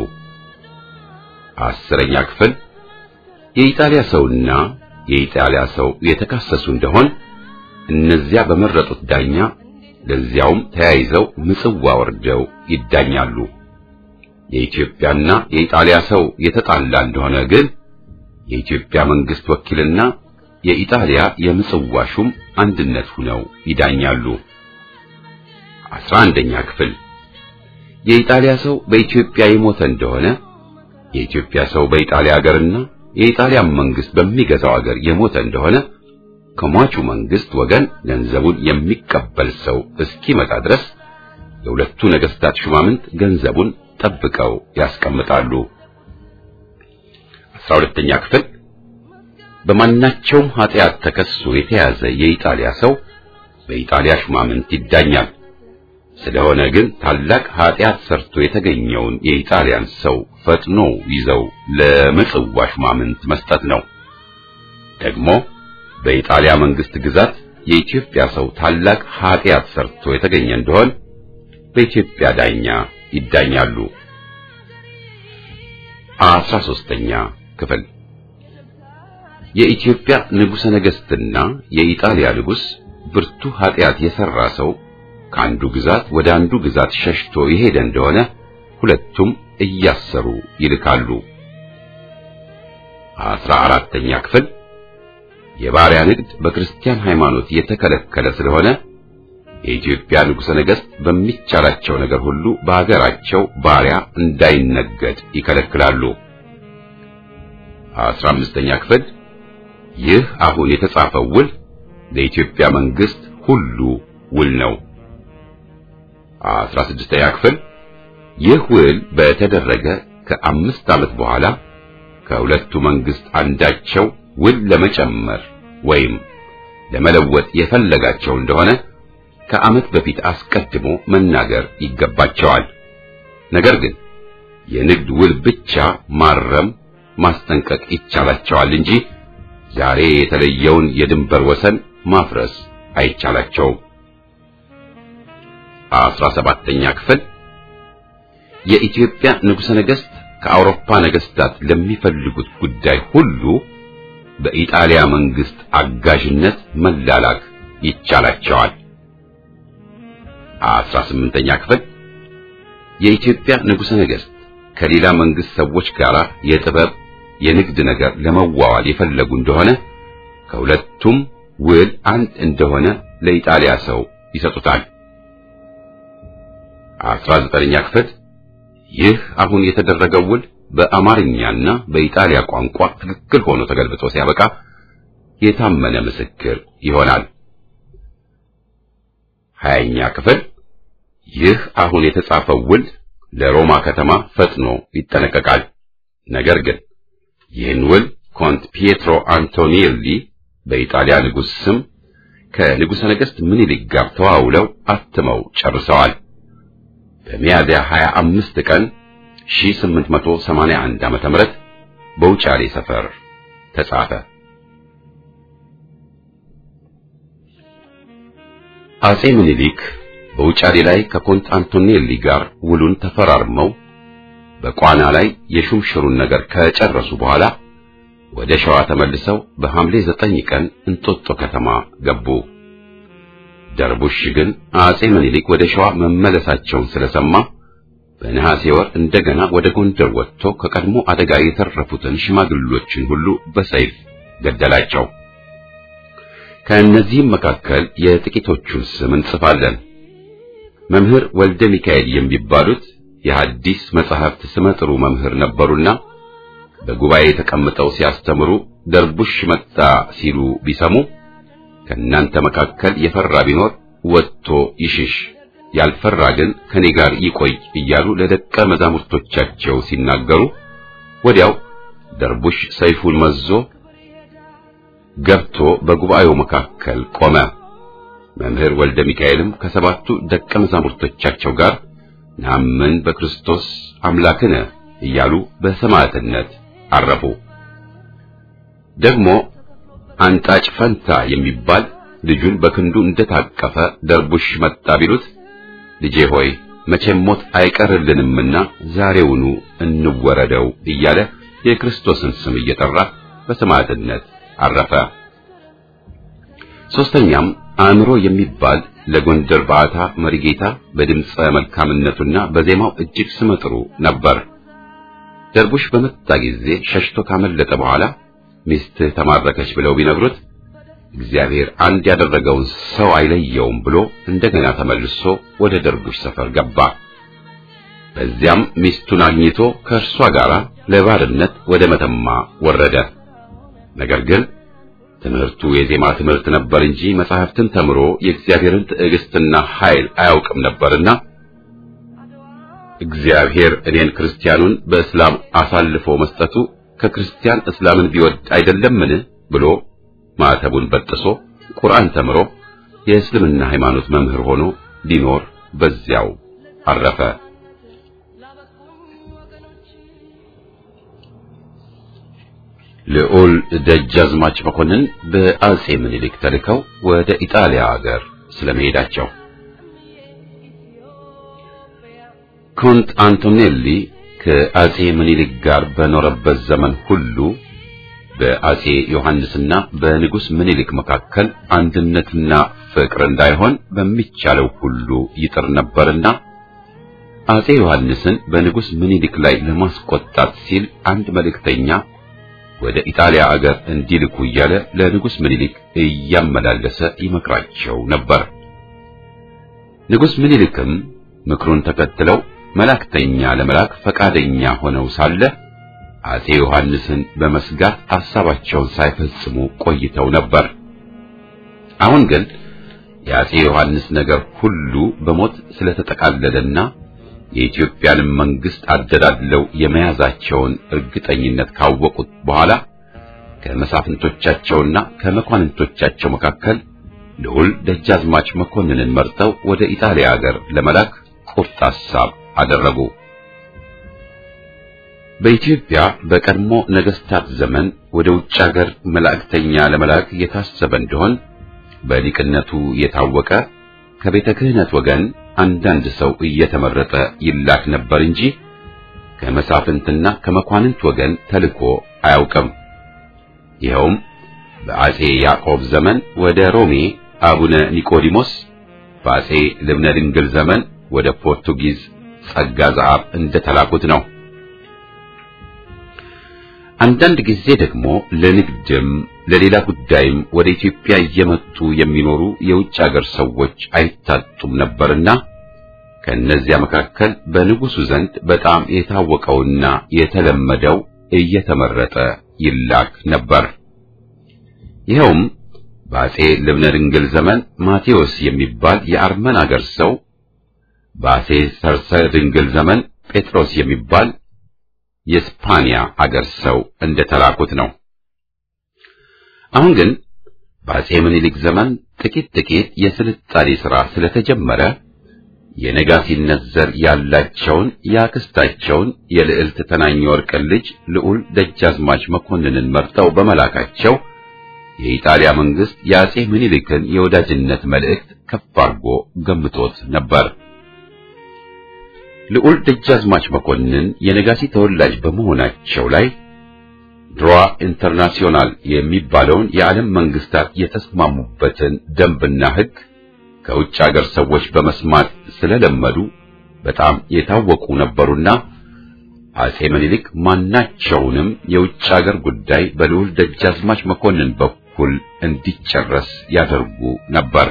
አስረኛ ክፍል የኢጣሊያ ሰውና የኢጣሊያ ሰው የተካሰሱ እንደሆን እነዚያ በመረጡት ዳኛ ለዚያውም ተያይዘው ምጽዋ ወርደው ይዳኛሉ። የኢትዮጵያና የኢጣሊያ ሰው የተጣላ እንደሆነ ግን የኢትዮጵያ መንግስት ወኪልና የኢጣሊያ የምጽዋ ሹም አንድነት ሆነው ይዳኛሉ። አስራ አንደኛ ክፍል የኢጣሊያ ሰው በኢትዮጵያ የሞተ እንደሆነ የኢትዮጵያ ሰው በኢጣሊያ ሀገርና የኢጣሊያ መንግስት በሚገዛው ሀገር የሞተ እንደሆነ ከሟቹ መንግስት ወገን ገንዘቡን የሚቀበል ሰው እስኪመጣ ድረስ የሁለቱ ነገስታት ሹማምንት ገንዘቡን ጠብቀው ያስቀምጣሉ። አስራ ሁለተኛ ክፍል በማናቸውም ኃጢአት ተከሶ የተያዘ የኢጣሊያ ሰው በኢጣሊያ ሹማምንት ይዳኛል። ስለሆነ ግን ታላቅ ኃጢአት ሰርቶ የተገኘውን የኢጣሊያን ሰው ፈጥኖ ይዘው ለምጽዋ ሹማምንት መስጠት ነው። ደግሞ በኢጣሊያ መንግስት ግዛት የኢትዮጵያ ሰው ታላቅ ኃጢአት ሰርቶ የተገኘ እንደሆን በኢትዮጵያ ዳኛ ይዳኛሉ። አስራ ሦስተኛ ክፍል የኢትዮጵያ ንጉሠ ነገሥትና የኢጣሊያ ንጉሥ ብርቱ ኃጢአት የሠራ ሰው ከአንዱ ግዛት ወደ አንዱ ግዛት ሸሽቶ የሄደ እንደሆነ ሁለቱም እያሰሩ ይልካሉ። አስራ አራተኛ ክፍል የባሪያ ንግድ በክርስቲያን ሃይማኖት የተከለከለ ስለሆነ የኢትዮጵያ ንጉሠ ነገሥት በሚቻላቸው ነገር ሁሉ በአገራቸው ባሪያ እንዳይነገድ ይከለክላሉ። አስራ አምስተኛ ክፍል ይህ አሁን የተጻፈው ውል ለኢትዮጵያ መንግስት ሁሉ ውል ነው። አስራ ስድስተኛ ክፍል ይህ ውል በተደረገ ከአምስት ዓመት በኋላ ከሁለቱ መንግስት አንዳቸው ውል ለመጨመር ወይም ለመለወጥ የፈለጋቸው እንደሆነ ከዓመት በፊት አስቀድሞ መናገር ይገባቸዋል። ነገር ግን የንግድ ውል ብቻ ማረም፣ ማስጠንቀቅ ይቻላቸዋል እንጂ ዛሬ የተለየውን የድንበር ወሰን ማፍረስ አይቻላቸውም። አስራ ሰባተኛ ክፍል የኢትዮጵያ ንጉሠ ነገሥት ከአውሮፓ ነገሥታት ለሚፈልጉት ጉዳይ ሁሉ በኢጣሊያ መንግስት አጋዥነት መላላክ ይቻላቸዋል። አስራ ስምንተኛ ክፍል የኢትዮጵያ ንጉሠ ነገሥት ከሌላ መንግስት ሰዎች ጋር የጥበብ የንግድ ነገር ለመዋዋል የፈለጉ እንደሆነ ከሁለቱም ውል አንድ እንደሆነ ለኢጣሊያ ሰው ይሰጡታል። አስራ ዘጠነኛ ክፍል ይህ አሁን የተደረገው ውል በአማርኛና በኢጣሊያ ቋንቋ ትክክል ሆኖ ተገልብጦ ሲያበቃ የታመነ ምስክር ይሆናል። ሀያኛ ክፍል ይህ አሁን የተጻፈው ውል ለሮማ ከተማ ፈጥኖ ይጠነቀቃል። ነገር ግን ይህን ውል ኮንት ፒየትሮ አንቶኒሊ በኢጣሊያ ንጉሥ ስም ከንጉሠ ነገሥት ምኒልክ ጋር ተዋውለው አትመው ጨርሰዋል። በሚያዝያ 25 ቀን 1881 ዓመተ ምህረት በውጫሌ ሰፈር ተጻፈ። አጼ ምኒልክ በውጫሌ ላይ ከኮንት አንቶኔሊ ጋር ውሉን ተፈራርመው በቋና ላይ የሹምሽሩን ነገር ከጨረሱ በኋላ ወደ ሸዋ ተመልሰው በሐምሌ ዘጠኝ ቀን እንጦጦ ከተማ ገቡ። ደርቡሽ ግን አጼ ምኒልክ ወደ ሸዋ መመለሳቸውን ስለሰማ በነሐሴ ወር እንደገና ወደ ጎንደር ወጥቶ ከቀድሞ አደጋ የተረፉትን ሽማግሌዎችን ሁሉ በሰይፍ ገደላቸው። ከእነዚህም መካከል የጥቂቶቹን ስም እንጽፋለን። መምህር ወልደ ሚካኤል የሚባሉት የሐዲስ መጻሕፍት ስመጥሩ መምህር ነበሩና በጉባኤ ተቀምጠው ሲያስተምሩ ደርቡሽ መጣ ሲሉ ቢሰሙ ከእናንተ መካከል የፈራ ቢኖር ወጥቶ ይሽሽ፣ ያልፈራ ግን ከኔ ጋር ይቆይ እያሉ ለደቀ መዛሙርቶቻቸው ሲናገሩ ወዲያው ደርቡሽ ሰይፉን መዞ ገብቶ በጉባኤው መካከል ቆመ። መምህር ወልደ ሚካኤልም ከሰባቱ ደቀ መዛሙርቶቻቸው ጋር ናምን በክርስቶስ አምላክነ እያሉ በሰማዕትነት አረፉ። ደግሞ አንጣጭ ፈንታ የሚባል ልጁን በክንዱ እንደታቀፈ ደርቡሽ መጣ ቢሉት ልጄ ሆይ መቼም ሞት አይቀርልንምና ዛሬውኑ እንወረደው እያለ የክርስቶስን ስም እየጠራ በሰማዕትነት አረፈ። ሦስተኛም አእምሮ የሚባል ለጎንደር ባዕታ መሪጌታ በድምፀ መልካምነቱና በዜማው እጅግ ስመጥሩ ነበር። ደርቡሽ በመጣ ጊዜ ሸሽቶ ካመለጠ በኋላ ሚስትህ ተማረከች ብለው ቢነግሩት እግዚአብሔር አንድ ያደረገውን ሰው አይለየውም ብሎ እንደገና ተመልሶ ወደ ደርቡሽ ሰፈር ገባ። በዚያም ሚስቱን አግኝቶ ከእርሷ ጋር ለባርነት ወደ መተማ ወረደ። ነገር ግን ትምህርቱ የዜማ ትምህርት ነበር እንጂ መጻሕፍትን ተምሮ የእግዚአብሔርን ትዕግስትና ኃይል አያውቅም ነበርና እግዚአብሔር እኔን ክርስቲያኑን በእስላም አሳልፎ መስጠቱ ከክርስቲያን እስላምን ቢወድ አይደለምን ብሎ ማዕተቡን በጥሶ ቁርአን ተምሮ የእስልምና ሃይማኖት መምህር ሆኖ ሊኖር በዚያው አረፈ። ልዑል ደጃዝማች መኮንን በአጼ ምኒልክ ተልከው ወደ ኢጣሊያ ሀገር ስለመሄዳቸው ኮንት አንቶኔሊ ከአጼ ምኒልክ ጋር በኖረበት ዘመን ሁሉ በአጼ ዮሐንስና በንጉሥ ምኒልክ መካከል አንድነትና ፍቅር እንዳይሆን በሚቻለው ሁሉ ይጥር ነበርና አጼ ዮሐንስን በንጉሥ ምኒልክ ላይ ለማስቆጣት ሲል አንድ መልእክተኛ ወደ ኢጣሊያ አገር እንዲልኩ እያለ ለንጉሥ ምኒልክ እያመላለሰ ይመክራቸው ነበር። ንጉሥ ምኒልክም ምክሩን ተከትለው መላእክተኛ ለመላክ ፈቃደኛ ሆነው ሳለ አጼ ዮሐንስን በመስጋት ሐሳባቸውን ሳይፈጽሙ ቆይተው ነበር። አሁን ግን የአጼ ዮሐንስ ነገር ሁሉ በሞት ስለተጠቃለለና የኢትዮጵያንም መንግስት አደላድለው የመያዛቸውን እርግጠኝነት ካወቁት በኋላ ከመሳፍንቶቻቸውና ከመኳንንቶቻቸው መካከል ልዑል ደጃዝማች መኮንንን መርጠው ወደ ኢጣሊያ ሀገር ለመላክ ቁርጥ ሐሳብ አደረጉ። በኢትዮጵያ በቀድሞ ነገስታት ዘመን ወደ ውጭ ሀገር መላእክተኛ ለመላክ የታሰበ እንደሆን በሊቅነቱ የታወቀ ከቤተ ክህነት ወገን አንዳንድ ሰው እየተመረጠ ይላክ ነበር እንጂ ከመሳፍንትና ከመኳንንት ወገን ተልኮ አያውቅም። ይኸውም በአጼ ያዕቆብ ዘመን ወደ ሮሜ አቡነ ኒቆዲሞስ፣ በአጼ ልብነ ድንግል ዘመን ወደ ፖርቱጊዝ ጸጋ ዘአብ እንደተላኩት ነው። አንዳንድ ጊዜ ደግሞ ለንግድም ለሌላ ጉዳይም ወደ ኢትዮጵያ እየመጡ የሚኖሩ የውጭ አገር ሰዎች አይታጡም ነበርና ከእነዚያ መካከል በንጉሡ ዘንድ በጣም የታወቀውና የተለመደው እየተመረጠ ይላክ ነበር። ይኸውም በአጼ ልብነ ድንግል ዘመን ማቴዎስ የሚባል የአርመን አገር ሰው፣ በአጼ ሰርሰ ድንግል ዘመን ጴጥሮስ የሚባል የስፓኒያ አገር ሰው እንደተላኩት ነው። አሁን ግን በአጼ ምኒልክ ዘመን ጥቂት ጥቂት የስልጣኔ ሥራ ስለተጀመረ የነጋሲነት ዘር ያላቸውን የአክስታቸውን የልዕልት ተናኘ ወርቅን ልጅ ልዑል ደጃዝማች መኮንንን መርጠው በመላካቸው የኢጣሊያ መንግስት የአጼ ምኒልክን የወዳጅነት መልእክት ከፍ አድርጎ ገምቶት ነበር። ልዑል ደጃዝማች መኮንን የነጋሲ ተወላጅ በመሆናቸው ላይ ድሯ ኢንተርናሲዮናል የሚባለውን የዓለም መንግስታት የተስማሙበትን ደንብና ሕግ ከውጭ አገር ሰዎች በመስማት ስለለመዱ በጣም የታወቁ ነበሩና አጼ ምኒልክ ማናቸውንም የውጭ አገር ጉዳይ በልዑል ደጃዝማች መኮንን በኩል እንዲጨረስ ያደርጉ ነበር።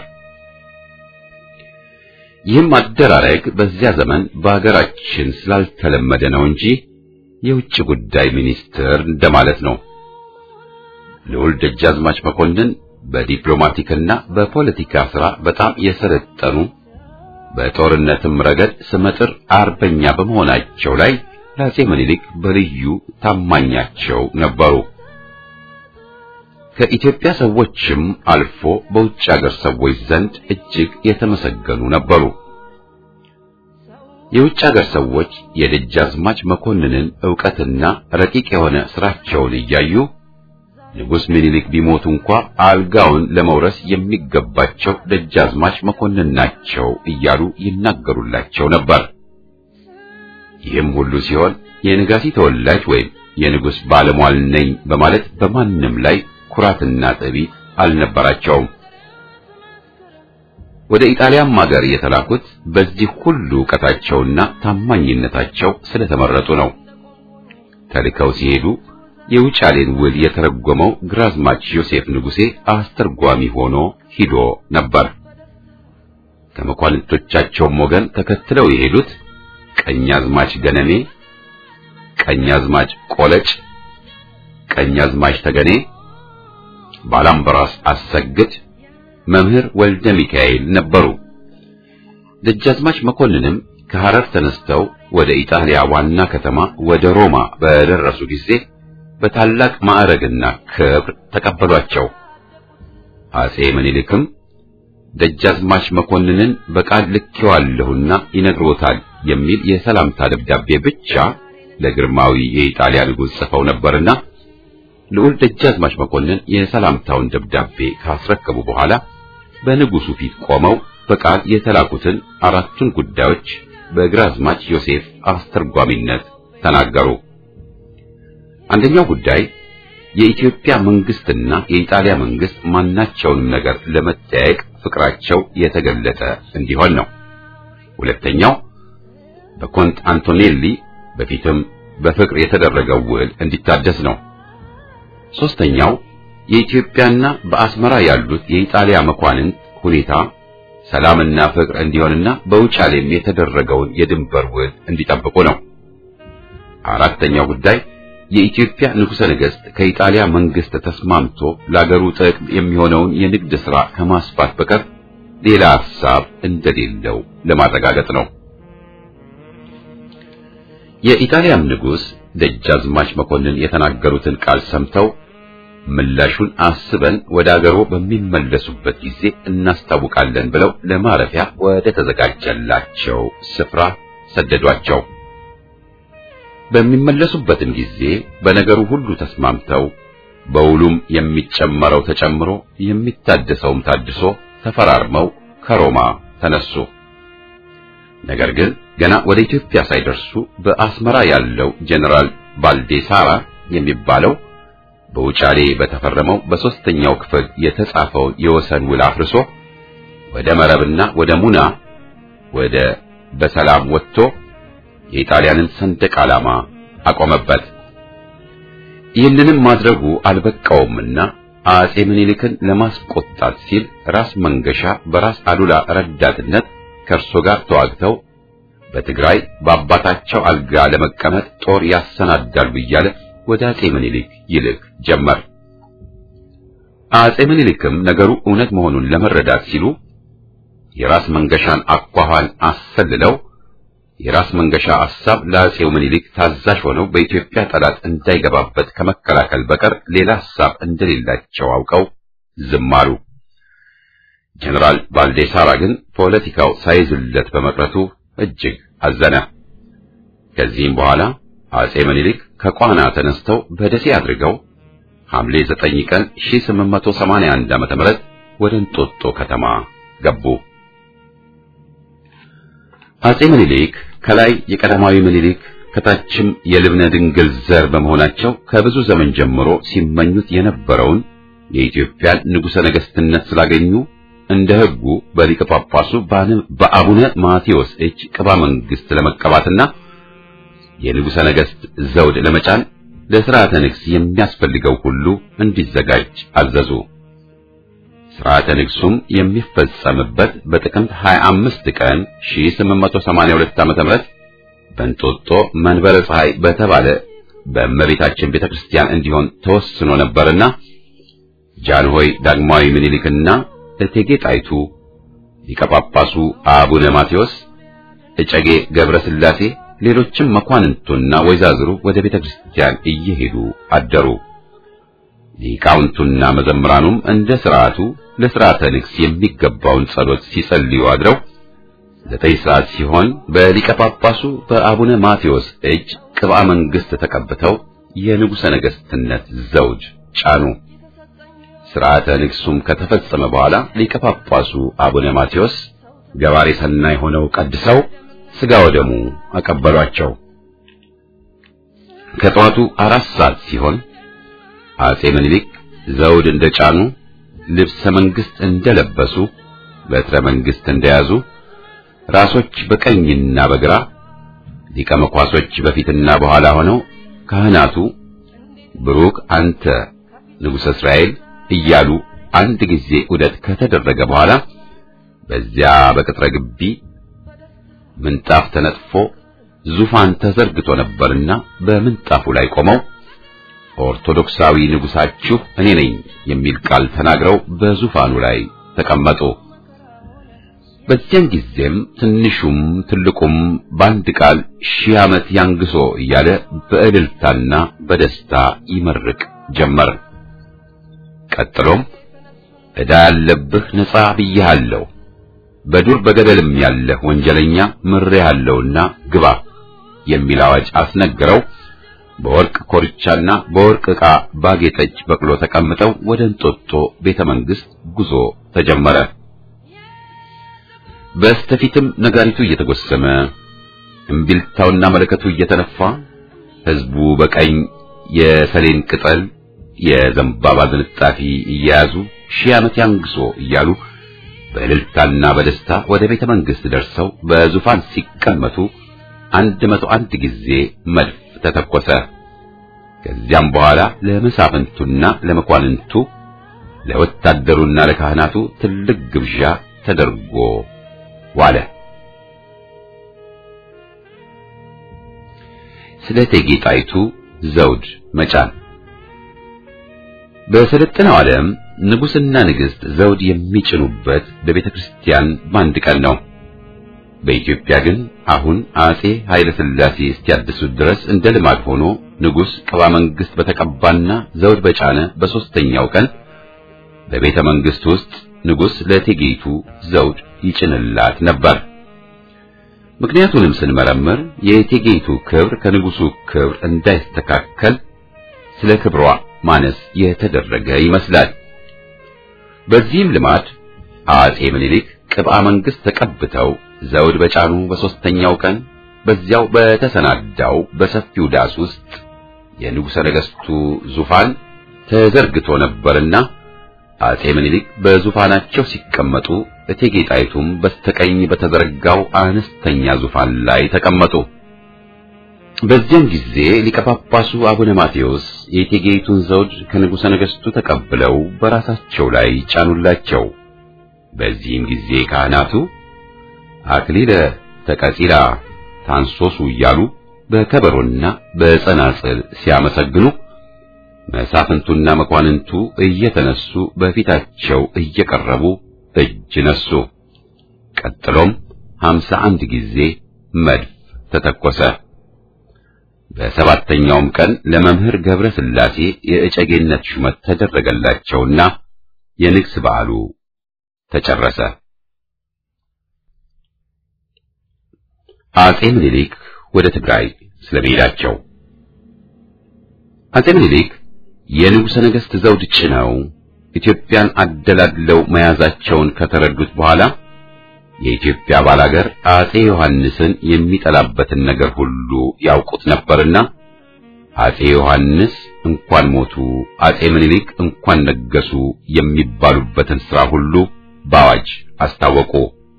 ይህም አደራረግ በዚያ ዘመን በአገራችን ስላልተለመደ ነው እንጂ የውጭ ጉዳይ ሚኒስትር እንደማለት ነው። ልዑል ደጃዝማች መኮንን በዲፕሎማቲክና በፖለቲካ ሥራ በጣም የሰለጠኑ በጦርነትም ረገድ ስመጥር አርበኛ በመሆናቸው ላይ ለአጼ ምኒልክ በልዩ ታማኛቸው ነበሩ። ከኢትዮጵያ ሰዎችም አልፎ በውጭ አገር ሰዎች ዘንድ እጅግ የተመሰገኑ ነበሩ። የውጭ አገር ሰዎች የደጃዝማች መኮንንን ዕውቀትና ረቂቅ የሆነ ሥራቸውን እያዩ ንጉሥ ምኒልክ ቢሞቱ እንኳ አልጋውን ለመውረስ የሚገባቸው ደጃዝማች መኮንን ናቸው እያሉ ይናገሩላቸው ነበር። ይህም ሁሉ ሲሆን የነጋሲ ተወላጅ ወይም የንጉሥ ባለሟል ነኝ በማለት በማንም ላይ ኩራትና ትዕቢት አልነበራቸውም። ወደ ኢጣሊያም ሀገር የተላኩት በዚህ ሁሉ ዕውቀታቸውና ታማኝነታቸው ስለተመረጡ ነው። ተልከው ሲሄዱ የውጫሌን ውል የተረጎመው ግራዝማች ዮሴፍ ንጉሴ አስተርጓሚ ሆኖ ሂዶ ነበር። ከመኳንንቶቻቸውም ወገን ተከትለው የሄዱት ቀኛዝማች ገነሜ፣ ቀኛዝማች ቆለጭ፣ ቀኛዝማች ተገኔ፣ ባላምበራስ አሰግድ፣ መምህር ወልደ ሚካኤል ነበሩ። ደጃዝማች መኮንንም ከሐረር ተነስተው ወደ ኢጣሊያ ዋና ከተማ ወደ ሮማ በደረሱ ጊዜ በታላቅ ማዕረግና ክብር ተቀበሏቸው። አጼ ምኒልክም ደጃዝማች መኮንንን በቃል ልኬዋለሁና ይነግሮታል የሚል የሰላምታ ደብዳቤ ብቻ ለግርማዊ የኢጣሊያ ንጉሥ ጽፈው ነበርና ልዑል ደጃዝማች መኮንን የሰላምታውን ደብዳቤ ካስረከቡ በኋላ በንጉሡ ፊት ቆመው በቃል የተላኩትን አራቱን ጉዳዮች በግራዝማች ዮሴፍ አስተርጓሚነት ተናገሩ። አንደኛው ጉዳይ የኢትዮጵያ መንግስትና የኢጣሊያ መንግስት ማናቸውንም ነገር ለመጠያየቅ ፍቅራቸው የተገለጠ እንዲሆን ነው። ሁለተኛው በኮንት አንቶኔሊ በፊትም በፍቅር የተደረገው ውል እንዲታደስ ነው። ሶስተኛው የኢትዮጵያና በአስመራ ያሉት የኢጣሊያ መኳንንት ሁኔታ ሰላምና ፍቅር እንዲሆንና በውጫሌም የተደረገውን የድንበር ውል እንዲጠብቁ ነው። አራተኛው ጉዳይ የኢትዮጵያ ንጉሠ ነገሥት ከኢጣሊያ መንግስት ተስማምቶ ለአገሩ ጥቅም የሚሆነውን የንግድ ሥራ ከማስፋት በቀር ሌላ ሐሳብ እንደሌለው ለማረጋገጥ ነው። የኢጣሊያም ንጉሥ ደጃዝማች መኮንን የተናገሩትን ቃል ሰምተው ምላሹን አስበን ወደ አገሮ በሚመለሱበት ጊዜ እናስታውቃለን ብለው ለማረፊያ ወደ ተዘጋጀላቸው ስፍራ ሰደዷቸው። በሚመለሱበትም ጊዜ በነገሩ ሁሉ ተስማምተው በውሉም የሚጨመረው ተጨምሮ የሚታደሰውም ታድሶ ተፈራርመው ከሮማ ተነሱ። ነገር ግን ገና ወደ ኢትዮጵያ ሳይደርሱ በአስመራ ያለው ጀነራል ባልዴሳራ የሚባለው በውጫሌ በተፈረመው በሦስተኛው ክፍል የተጻፈውን የወሰን ውል አፍርሶ ወደ መረብና ወደ ሙና ወደ በሰላም ወጥቶ የኢጣሊያንን ሰንደቅ ዓላማ አቆመበት። ይህንንም ማድረጉ አልበቃውምና አጼ ምኒልክን ለማስቆጣት ሲል ራስ መንገሻ በራስ አሉላ ረዳትነት ከእርሶ ጋር ተዋግተው በትግራይ በአባታቸው አልጋ ለመቀመጥ ጦር ያሰናዳሉ እያለ ወደ አጼ ምኒልክ ይልክ ጀመር። አጼ ምኒልክም ነገሩ እውነት መሆኑን ለመረዳት ሲሉ የራስ መንገሻን አኳኋን አሰልለው የራስ መንገሻ ሐሳብ ለአጼው ምኒልክ ታዛዥ ሆነው በኢትዮጵያ ጠላት እንዳይገባበት ከመከላከል በቀር ሌላ ሐሳብ እንደሌላቸው አውቀው ዝም አሉ። ጀነራል ባልዴሳራ ግን ፖለቲካው ሳይዝለት በመቅረቱ እጅግ አዘነ። ከዚህም በኋላ አጼ ምኒልክ ከቋና ተነስተው በደሴ አድርገው ሐምሌ 9 ቀን 1881 ዓመተ ምህረት ወደ እንጦጦ ከተማ ገቡ። አጼ ምኒልክ ከላይ የቀዳማዊ ምኒልክ ከታችም የልብነ ድንግል ዘር በመሆናቸው ከብዙ ዘመን ጀምሮ ሲመኙት የነበረውን የኢትዮጵያን ንጉሠ ነገሥትነት ስላገኙ እንደ ሕጉ በሊቀ ጳጳሱ በአቡነ ማቴዎስ እጅ ቅባ መንግሥት ለመቀባትና የንጉሠ ነገሥት ዘውድ ለመጫን ለሥርዓተ ንግሥ የሚያስፈልገው ሁሉ እንዲዘጋጅ አዘዙ። ሥርዓተ ንግሡም የሚፈጸምበት በጥቅምት 25 ቀን 1882 ዓ.ም በእንጦጦ መንበረ ፀሐይ በተባለ በእመቤታችን ቤተክርስቲያን እንዲሆን ተወስኖ ነበርና ጃንሆይ ዳግማዊ ምኒልክና እቴጌ ጣይቱ ሊቀ ጳጳሱ አቡነ ማቴዎስ እጨጌ ገብረ ሥላሴ ሌሎችም መኳንንቱና ወይዛዝሩ ወደ ቤተክርስቲያን እየሄዱ አደሩ። ሊቃውንቱና መዘምራኑም እንደ ሥርዓቱ ለሥርዓተ ንግሥ የሚገባውን ጸሎት ሲጸልዩ አድረው ዘጠኝ ሰዓት ሲሆን በሊቀ ጳጳሱ በአቡነ ማቴዎስ እጅ ቅብአ መንግሥት ተቀብተው የንጉሠ ነገሥትነት ዘውድ ጫኑ። ሥርዓተ ንግሡም ከተፈጸመ በኋላ ሊቀ ጳጳሱ አቡነ ማቴዎስ ገባሬ ሰናይ ሆነው ቀድሰው ሥጋ ወደሙ አቀበሏቸው። ከጠዋቱ አራት ሰዓት ሲሆን አጼ ምኒልክ ዘውድ እንደጫኑ ልብሰ መንግሥት እንደለበሱ በትረ መንግሥት እንደያዙ ራሶች በቀኝና በግራ ሊቀ መኳሶች በፊትና በኋላ ሆነው ካህናቱ ብሩክ አንተ ንጉሠ እስራኤል እያሉ አንድ ጊዜ ዑደት ከተደረገ በኋላ በዚያ በቅጥረ ግቢ ምንጣፍ ተነጥፎ ዙፋን ተዘርግቶ ነበርና በምንጣፉ ላይ ቆመው ኦርቶዶክሳዊ ንጉሳችሁ እኔ ነኝ የሚል ቃል ተናግረው በዙፋኑ ላይ ተቀመጡ። በዚያን ጊዜም ትንሹም ትልቁም በአንድ ቃል ሺህ ዓመት ያንግሶ እያለ በእልልታና በደስታ ይመርቅ ጀመር። ቀጥሎም ዕዳ ያለብህ ነጻ ብዬሃለሁ፣ በዱር በገደልም ያለህ ወንጀለኛ ምሬሃለሁና ግባ የሚል አዋጅ አስነግረው በወርቅ ኮርቻና በወርቅ ዕቃ ባጌጠች በቅሎ ተቀምጠው ወደ እንጦጦ ቤተ መንግሥት ጉዞ ተጀመረ። በስተፊትም ነጋሪቱ እየተጎሰመ እምቢልታውና መለከቱ እየተነፋ ሕዝቡ በቀኝ የሰሌን ቅጠል የዘንባባ ዝንጣፊ እየያዙ ሺህ ዓመት ያንግሶ እያሉ በእልልታና በደስታ ወደ ቤተ መንግሥት ደርሰው በዙፋን ሲቀመጡ አንድ መቶ አንድ ጊዜ መድፍ ተተኮሰ። ከዚያም በኋላ ለመሳፍንቱና ለመኳንንቱ ለወታደሩና ለካህናቱ ትልቅ ግብዣ ተደርጎ ዋለ። ስለ እቴጌ ጣይቱ ዘውድ መጫን በሰለጠነው ዓለም ንጉሥና ንግሥት ዘውድ የሚጭኑበት በቤተ ክርስቲያን በአንድ ቀን ነው። በኢትዮጵያ ግን አሁን አጼ ኃይለ ሥላሴ እስኪያድሱት ድረስ እንደ ልማድ ሆኖ ንጉሥ ቅባ መንግሥት በተቀባና ዘውድ በጫነ በሦስተኛው ቀን በቤተ መንግሥት ውስጥ ንጉሥ ለእቴጌይቱ ዘውድ ይጭንላት ነበር። ምክንያቱንም ስንመረምር የእቴጌይቱ ክብር ከንጉሡ ክብር እንዳይስተካከል ስለ ክብሯ ማነስ የተደረገ ይመስላል። በዚህም ልማድ አጼ ምኒልክ ቅብአ መንግሥት ተቀብተው ዘውድ በጫኑ በሦስተኛው ቀን በዚያው በተሰናዳው በሰፊው ዳስ ውስጥ የንጉሠ ነገሥቱ ዙፋን ተዘርግቶ ነበርና አጼ ምኒልክ በዙፋናቸው ሲቀመጡ እቴጌ ጣይቱም በስተቀኝ በተዘረጋው አነስተኛ ዙፋን ላይ ተቀመጡ። በዚያን ጊዜ ሊቀ ጳጳሱ አቡነ ማቴዎስ የእቴጌይቱን ዘውድ ከንጉሠ ነገሥቱ ተቀብለው በራሳቸው ላይ ጫኑላቸው። በዚህም ጊዜ ካህናቱ አክሊለ ተቀጺላ ታንሶሱ እያሉ በከበሮና በጸናጽል ሲያመሰግኑ መሳፍንቱና መኳንንቱ እየተነሱ በፊታቸው እየቀረቡ እጅ ነሱ። ቀጥሎም ሀምሳ አንድ ጊዜ መድፍ ተተኮሰ። በሰባተኛውም ቀን ለመምህር ገብረ ሥላሴ የእጨጌነት ሹመት ተደረገላቸውና የንግስ በዓሉ ተጨረሰ። አጼ ምኒልክ ወደ ትግራይ ስለመሄዳቸው አጼ ምኒልክ የንጉሠ ነገሥት ዘውድ ጭነው ኢትዮጵያን አደላድለው መያዛቸውን ከተረዱት በኋላ የኢትዮጵያ ባላገር አጼ ዮሐንስን የሚጠላበትን ነገር ሁሉ ያውቁት ነበርና አጼ ዮሐንስ እንኳን ሞቱ፣ አጼ ምኒልክ እንኳን ነገሱ የሚባሉበትን ሥራ ሁሉ በአዋጅ አስታወቁ።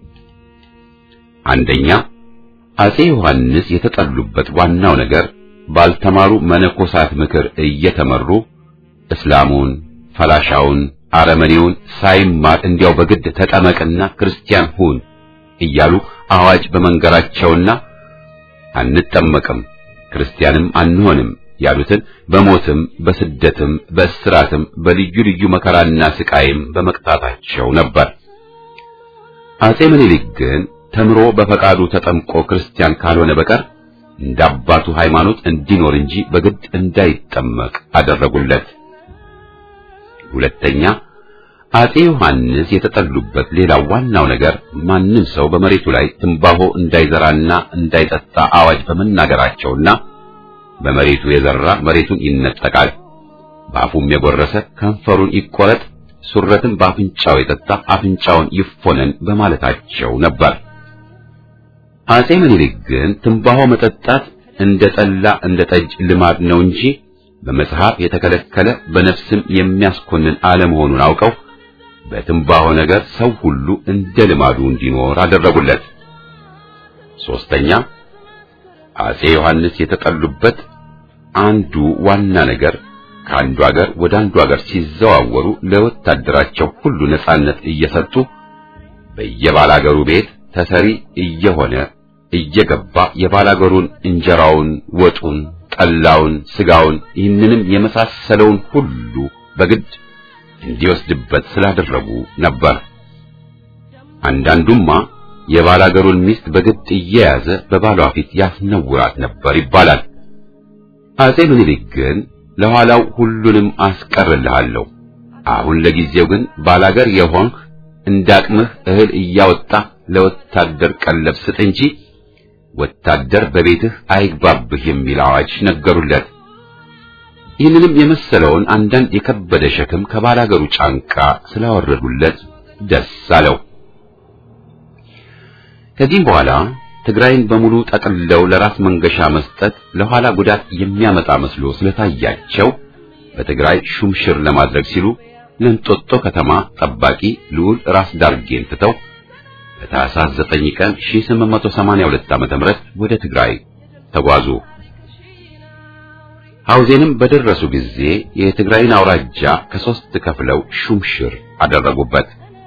አንደኛ አጼ ዮሐንስ የተጠሉበት ዋናው ነገር ባልተማሩ መነኮሳት ምክር እየተመሩ እስላሙን፣ ፈላሻውን፣ አረመኔውን ሳይማር እንዲያው በግድ ተጠመቅና ክርስቲያን ሁን እያሉ አዋጅ በመንገራቸውና አንጠመቅም ክርስቲያንም አንሆንም ያሉትን በሞትም በስደትም በእስራትም በልዩ ልዩ መከራና ስቃይም በመቅጣታቸው ነበር። አጼ ምኒልክ ግን ተምሮ በፈቃዱ ተጠምቆ ክርስቲያን ካልሆነ በቀር እንደ አባቱ ሃይማኖት እንዲኖር እንጂ በግድ እንዳይጠመቅ አደረጉለት። ሁለተኛ አጼ ዮሐንስ የተጠሉበት ሌላው ዋናው ነገር ማንም ሰው በመሬቱ ላይ ትንባሆ እንዳይዘራና እንዳይጠጣ አዋጅ በመናገራቸውና በመሬቱ የዘራ መሬቱን ይነጠቃል፣ በአፉም የጎረሰ ከንፈሩን ይቆረጥ፣ ሱረትን በአፍንጫው የጠጣ አፍንጫውን ይፎነን በማለታቸው ነበር። አጼ ምኒልክ ግን ትንባሆ መጠጣት እንደ ጠላ እንደ ጠጅ ልማድ ነው እንጂ በመጽሐፍ የተከለከለ በነፍስም የሚያስኮንን አለመሆኑን አውቀው በትንባሆ ነገር ሰው ሁሉ እንደ ልማዱ እንዲኖር አደረጉለት። ሶስተኛ አጼ ዮሐንስ የተጠሉበት አንዱ ዋና ነገር ከአንዱ ሀገር ወደ አንዱ ሀገር ሲዘዋወሩ ለወታደራቸው ሁሉ ነጻነት እየሰጡ በየባላገሩ ቤት ተሰሪ እየሆነ እየገባ የባላገሩን እንጀራውን፣ ወጡን፣ ጠላውን፣ ስጋውን ይህንንም የመሳሰለውን ሁሉ በግድ እንዲወስድበት ስላደረጉ ነበር። አንዳንዱማ የባላገሩን ሚስት በግድ እየያዘ በባሏ ፊት ያስነውራት ነበር ይባላል። አጼ ምኒልክ ግን ለኋላው ሁሉንም አስቀርልሃለሁ፣ አሁን ለጊዜው ግን ባላገር የሆንህ እንዳቅምህ እህል እያወጣ ለወታደር ቀለብ ስጥ እንጂ ወታደር በቤትህ አይግባብህ የሚል አዋጅ ነገሩለት። ይህንንም የመሰለውን አንዳንድ የከበደ ሸክም ከባላገሩ ጫንቃ ስላወረዱለት ደስ አለው። ከዚህም በኋላ ትግራይን በሙሉ ጠቅልለው ለራስ መንገሻ መስጠት ለኋላ ጉዳት የሚያመጣ መስሎ ስለታያቸው በትግራይ ሹምሽር ለማድረግ ሲሉ ለእንጦጦ ከተማ ጠባቂ ልዑል ራስ ዳርጌን ትተው በታኅሳስ 9 ቀን 1882 ዓ.ም ወደ ትግራይ ተጓዙ። ሐውዜንም በደረሱ ጊዜ የትግራይን አውራጃ ከሶስት ከፍለው ሹምሽር አደረጉበት።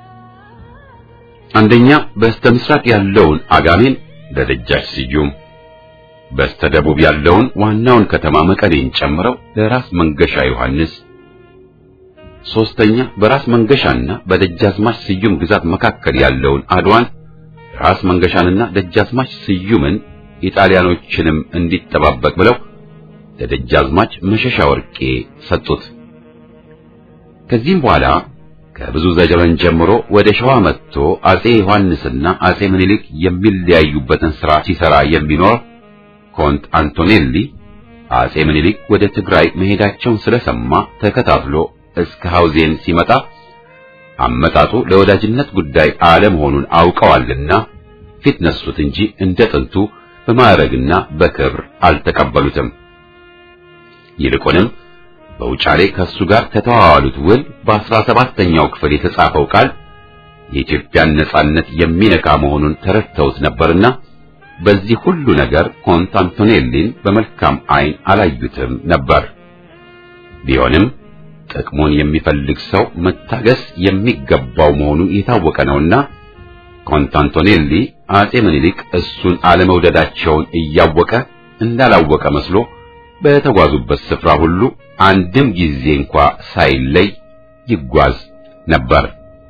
አንደኛ በስተ ምስራቅ ያለውን አጋሜን ለደጃች ስዩም፣ በስተ ደቡብ ያለውን ዋናውን ከተማ መቀሌን ጨምረው ለራስ መንገሻ ዮሐንስ፣ ሶስተኛ በራስ መንገሻና በደጃዝማች ስዩም ግዛት መካከል ያለውን አድዋን ራስ መንገሻንና ደጃዝማች ስዩምን ኢጣሊያኖችንም እንዲጠባበቅ ብለው ለደጃዝማች መሸሻ ወርቄ ሰጡት። ከዚህም በኋላ ከብዙ ዘመን ጀምሮ ወደ ሸዋ መጥቶ አጼ ዮሐንስና አጼ ምኒልክ የሚለያዩበትን ሥራ ሲሰራ የሚኖር ኮንት አንቶኔሊ አጼ ምኒልክ ወደ ትግራይ መሄዳቸውን ስለሰማ ተከታትሎ እስከ ሐውዜን ሲመጣ አመጣጡ ለወዳጅነት ጉዳይ አለመሆኑን አውቀዋልና ፊት ነሱት እንጂ እንደ ጥንቱ በማዕረግና በክብር አልተቀበሉትም። ይልቁንም በውጫሌ ከሱ ጋር ከተዋዋሉት ውል በአስራ ሰባተኛው ክፍል የተጻፈው ቃል የኢትዮጵያን ነጻነት የሚነካ መሆኑን ተረድተውት ነበርና በዚህ ሁሉ ነገር ኮንት አንቶኔሊን በመልካም ዓይን አላዩትም ነበር። ቢሆንም ጥቅሙን የሚፈልግ ሰው መታገስ የሚገባው መሆኑ የታወቀ ነውና ኮንት አንቶኔሊ አጼ ምኒልክ እሱን አለመውደዳቸውን እያወቀ እንዳላወቀ መስሎ በተጓዙበት ስፍራ ሁሉ አንድም ጊዜ እንኳ ሳይለይ ይጓዝ ነበር።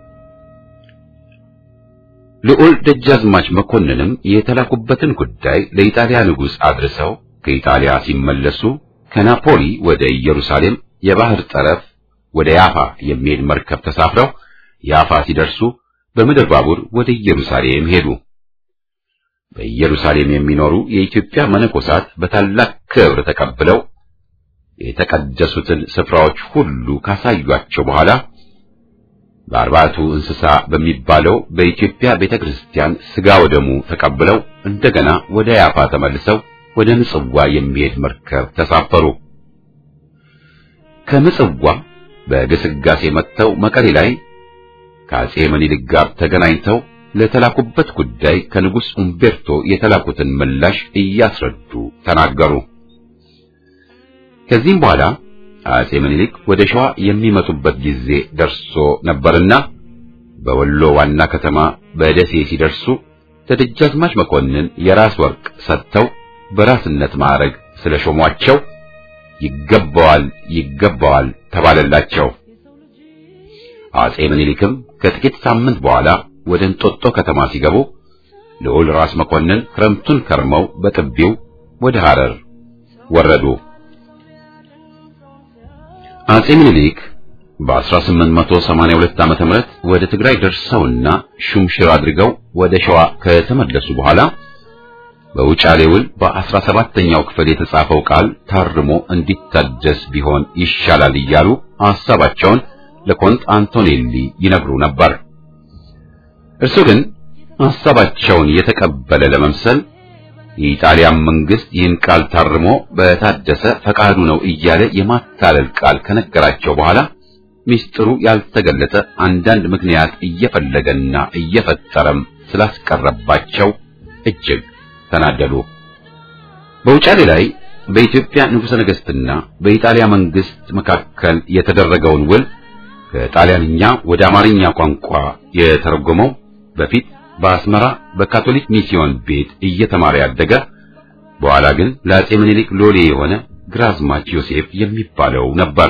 ልዑል ደጃዝማች መኮንንም የተላኩበትን ጉዳይ ለኢጣሊያ ንጉሥ አድርሰው ከኢጣሊያ ሲመለሱ ከናፖሊ ወደ ኢየሩሳሌም የባህር ጠረፍ ወደ ያፋ የሚሄድ መርከብ ተሳፍረው ያፋ ሲደርሱ በምድር ባቡር ወደ ኢየሩሳሌም ሄዱ። በኢየሩሳሌም የሚኖሩ የኢትዮጵያ መነኮሳት በታላቅ ክብር ተቀብለው የተቀደሱትን ስፍራዎች ሁሉ ካሳዩአቸው በኋላ በአርባቱ እንስሳ በሚባለው በኢትዮጵያ ቤተክርስቲያን ሥጋ ወደሙ ተቀብለው እንደገና ወደ ያፋ ተመልሰው ወደ ምጽዋ የሚሄድ መርከብ ተሳፈሩ። ከምጽዋ በግስጋሴ መጥተው መቀሌ ላይ ከአጼ ምኒልክ ጋር ተገናኝተው ለተላኩበት ጉዳይ ከንጉሥ ኡምቤርቶ የተላኩትን ምላሽ እያስረዱ ተናገሩ። ከዚህም በኋላ አጼ ምኒልክ ወደ ሸዋ የሚመጡበት ጊዜ ደርሶ ነበርና በወሎ ዋና ከተማ በደሴ ሲደርሱ ለደጃዝማች መኮንን የራስ ወርቅ ሰጥተው በራስነት ማዕረግ ስለሾሟቸው ይገባዋል ይገባዋል ተባለላቸው። አጼ ምኒልክም ከጥቂት ሳምንት በኋላ ወደ እንጦጦ ከተማ ሲገቡ ልዑል ራስ መኮንን ክረምቱን ከርመው በጥቢው ወደ ሐረር ወረዱ። አጼ ምኒልክ በ1882 ዓመተ ምህረት ወደ ትግራይ ደርሰውና ሹምሽር አድርገው ወደ ሸዋ ከተመለሱ በኋላ በውጫሌ ውል በአስራ ሰባተኛው ክፍል የተጻፈው ቃል ታርሞ እንዲታደስ ቢሆን ይሻላል እያሉ ሐሳባቸውን ለኮንት አንቶኔሊ ይነግሩ ነበር። እርሱ ግን ሐሳባቸውን የተቀበለ ለመምሰል የኢጣሊያን መንግስት ይህን ቃል ታርሞ በታደሰ ፈቃዱ ነው እያለ የማታለል ቃል ከነገራቸው በኋላ ሚስጥሩ ያልተገለጠ አንዳንድ ምክንያት እየፈለገና እየፈጠረም ስላስቀረባቸው እጅግ ተናደዱ። በውጫሌ ላይ በኢትዮጵያ ንጉሠ ነገሥትና በኢጣሊያ መንግስት መካከል የተደረገውን ውል ከጣሊያንኛ ወደ አማርኛ ቋንቋ የተረጎመው በፊት በአስመራ በካቶሊክ ሚስዮን ቤት እየተማረ ያደገ በኋላ ግን ለአጼ ምኒልክ ሎሌ የሆነ ግራዝማች ዮሴፍ የሚባለው ነበር።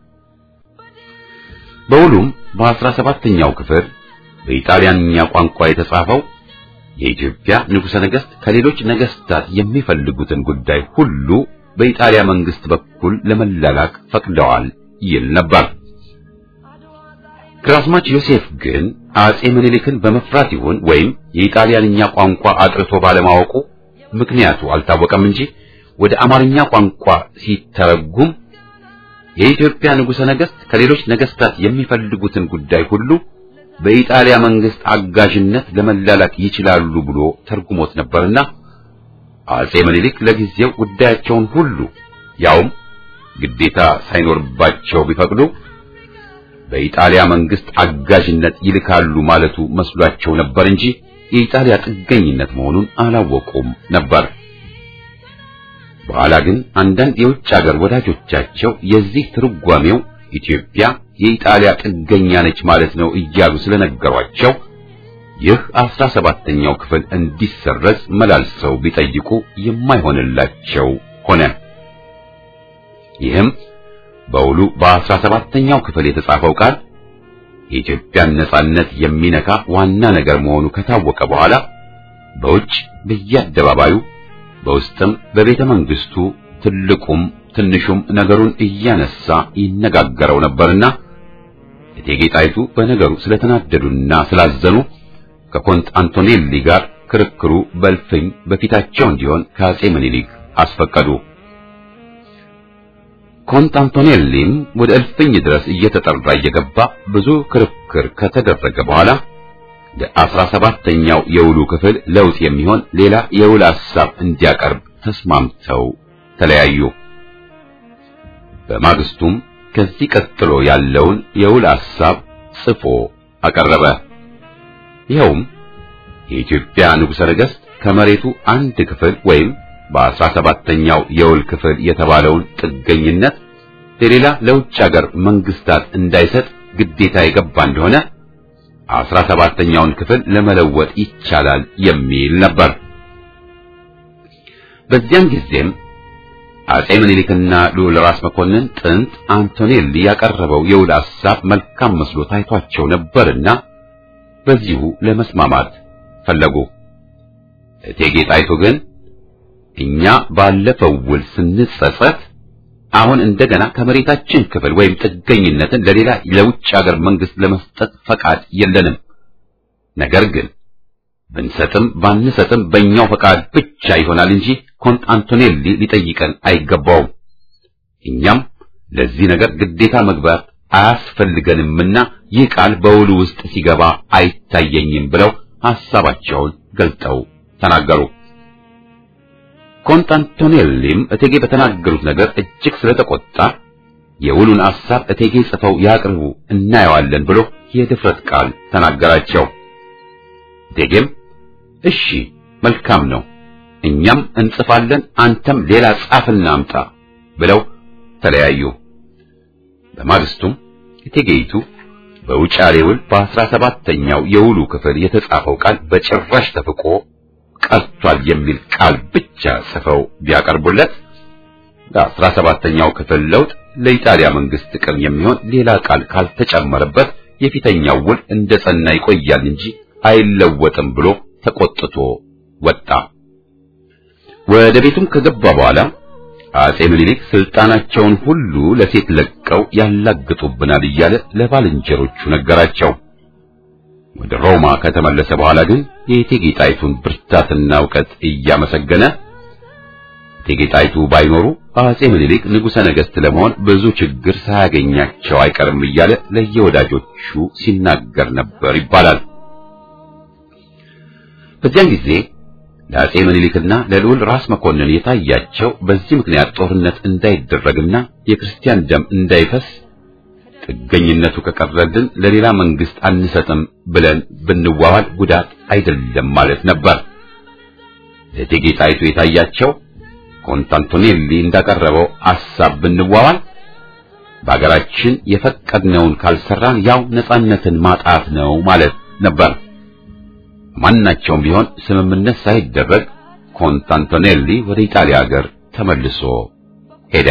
በውሉም በአስራ ሰባተኛው ክፍል በኢጣሊያንኛ ቋንቋ የተጻፈው የኢትዮጵያ ንጉሠ ነገሥት ከሌሎች ነገሥታት የሚፈልጉትን ጉዳይ ሁሉ በኢጣሊያ መንግስት በኩል ለመላላክ ፈቅደዋል ይል ነበር። ግራዝማች ዮሴፍ ግን አጼ ምኒልክን በመፍራት ይሁን ወይም የኢጣሊያንኛ ቋንቋ አጥርቶ ባለማወቁ ምክንያቱ አልታወቀም እንጂ ወደ አማርኛ ቋንቋ ሲተረጉም የኢትዮጵያ ንጉሠ ነገሥት ከሌሎች ነገሥታት የሚፈልጉትን ጉዳይ ሁሉ በኢጣሊያ መንግስት አጋዥነት ለመላላክ ይችላሉ ብሎ ተርጉሞት ነበርና አጼ ምኒልክ ለጊዜው ጉዳያቸውን ሁሉ ያውም ግዴታ ሳይኖርባቸው ቢፈቅዱ በኢጣሊያ መንግስት አጋዥነት ይልካሉ ማለቱ መስሏቸው ነበር እንጂ የኢጣሊያ ጥገኝነት መሆኑን አላወቁም ነበር። በኋላ ግን አንዳንድ የውጭ ሀገር ወዳጆቻቸው የዚህ ትርጓሜው ኢትዮጵያ የኢጣሊያ ጥገኛ ነች ማለት ነው እያሉ ስለነገሯቸው ይህ አስራ ሰባተኛው ክፍል እንዲሰረዝ መላልሰው ቢጠይቁ የማይሆንላቸው ሆነ። ይህም በውሉ በአስራ ሰባተኛው ክፍል የተጻፈው ቃል የኢትዮጵያን ነጻነት የሚነካ ዋና ነገር መሆኑ ከታወቀ በኋላ በውጭ በየአደባባዩ በውስጥም በቤተ መንግስቱ ትልቁም ትንሹም ነገሩን እያነሳ ይነጋገረው ነበርና እቴጌ ጣይቱ በነገሩ ስለተናደዱና ስላዘኑ ከኮንት አንቶኔሊ ጋር ክርክሩ በልፍኝ በፊታቸው እንዲሆን ከአጼ ምኒልክ አስፈቀዱ። ኮንት አንቶኔሊም ወደ እልፍኝ ድረስ እየተጠራ እየገባ ብዙ ክርክር ከተደረገ በኋላ ለአስራ ሰባተኛው የውሉ ክፍል ለውጥ የሚሆን ሌላ የውል ሐሳብ እንዲያቀርብ ተስማምተው ተለያዩ። በማግስቱም ከዚህ ቀጥሎ ያለውን የውል ሐሳብ ጽፎ አቀረበ። ይኸውም የኢትዮጵያ ንጉሠ ነገሥት ከመሬቱ አንድ ክፍል ወይም በአስራ ሰባተኛው የውል ክፍል የተባለውን ጥገኝነት ለሌላ ለውጭ አገር መንግስታት እንዳይሰጥ ግዴታ የገባ እንደሆነ አስራ ሰባተኛውን ክፍል ለመለወጥ ይቻላል የሚል ነበር። በዚያን ጊዜም አጼ ምኒልክና ልዑል ራስ መኮንን ጥንት አንቶኔሊ ያቀረበው የውል ሐሳብ መልካም መስሎ ታይቷቸው ነበርና በዚሁ ለመስማማት ፈለጉ። እቴጌ ጣይቱ ግን እኛ ባለፈው ውል ስንጸጸት አሁን እንደገና ከመሬታችን ክፍል ወይም ጥገኝነትን ለሌላ ለውጭ ሀገር መንግስት ለመስጠት ፈቃድ የለንም። ነገር ግን ብንሰጥም ባንሰጥም በእኛው ፈቃድ ብቻ ይሆናል እንጂ ኮንት አንቶኔሊ ሊጠይቀን አይገባውም። እኛም ለዚህ ነገር ግዴታ መግባት አያስፈልገንምና ይህ ቃል በውሉ ውስጥ ሲገባ አይታየኝም ብለው ሐሳባቸውን ገልጠው ተናገሩ። ኮንት አንቶኔሊም እቴጌ በተናገሩት ነገር እጅግ ስለተቆጣ የውሉን ሐሳብ እቴጌ ጽፈው ያቅርቡ እናየዋለን ብሎ የድፍረት ቃል ተናገራቸው። እቴጌም እሺ መልካም ነው፣ እኛም እንጽፋለን፣ አንተም ሌላ ጻፍና አምጣ ብለው ተለያዩ። በማግስቱም እቴጌይቱ በውጫሌ ውል በአስራ ሰባተኛው የውሉ ክፍል የተጻፈው ቃል በጭራሽ ተፍቆ ቀርቷል የሚል ቃል ብቻ ጽፈው ቢያቀርቡለት ለአስራ ሰባተኛው ክፍል ለውጥ ለኢጣሊያ መንግስት ጥቅም የሚሆን ሌላ ቃል ካልተጨመረበት የፊተኛው ውል እንደ ጸና ይቆያል እንጂ አይለወጥም ብሎ ተቆጥቶ ወጣ። ወደ ቤቱም ከገባ በኋላ አጼ ምኒልክ ስልጣናቸውን ሁሉ ለሴት ለቀው ያላግጡብናል እያለ ለባልንጀሮቹ ነገራቸው። ወደ ሮማ ከተመለሰ በኋላ ግን የእቴጌ ጣይቱን ብርታትና እውቀት እያመሰገነ እቴጌ ጣይቱ ባይኖሩ አጼ ምኒልክ ንጉሠ ነገሥት ለመሆን ብዙ ችግር ሳያገኛቸው አይቀርም እያለ ለየወዳጆቹ ሲናገር ነበር ይባላል። በዚያን ጊዜ ለአጼ ምኒልክና ለልዑል ራስ መኮንን የታያቸው በዚህ ምክንያት ጦርነት እንዳይደረግና የክርስቲያን ደም እንዳይፈስ ጥገኝነቱ ከቀረልን ለሌላ መንግስት አንሰጥም ብለን ብንዋዋል ጉዳት አይደለም ማለት ነበር። ለእቴጌ ጣይቱ የታያቸው ኮንታንቶኔሊ እንዳቀረበው ሐሳብ ብንዋዋል በአገራችን የፈቀድነውን ካልሰራን ያው ነጻነትን ማጣት ነው ማለት ነበር። ማናቸውም ቢሆን ስምምነት ሳይደረግ ኮንታንቶኔሊ ወደ ኢጣሊያ ሀገር ተመልሶ ሄደ።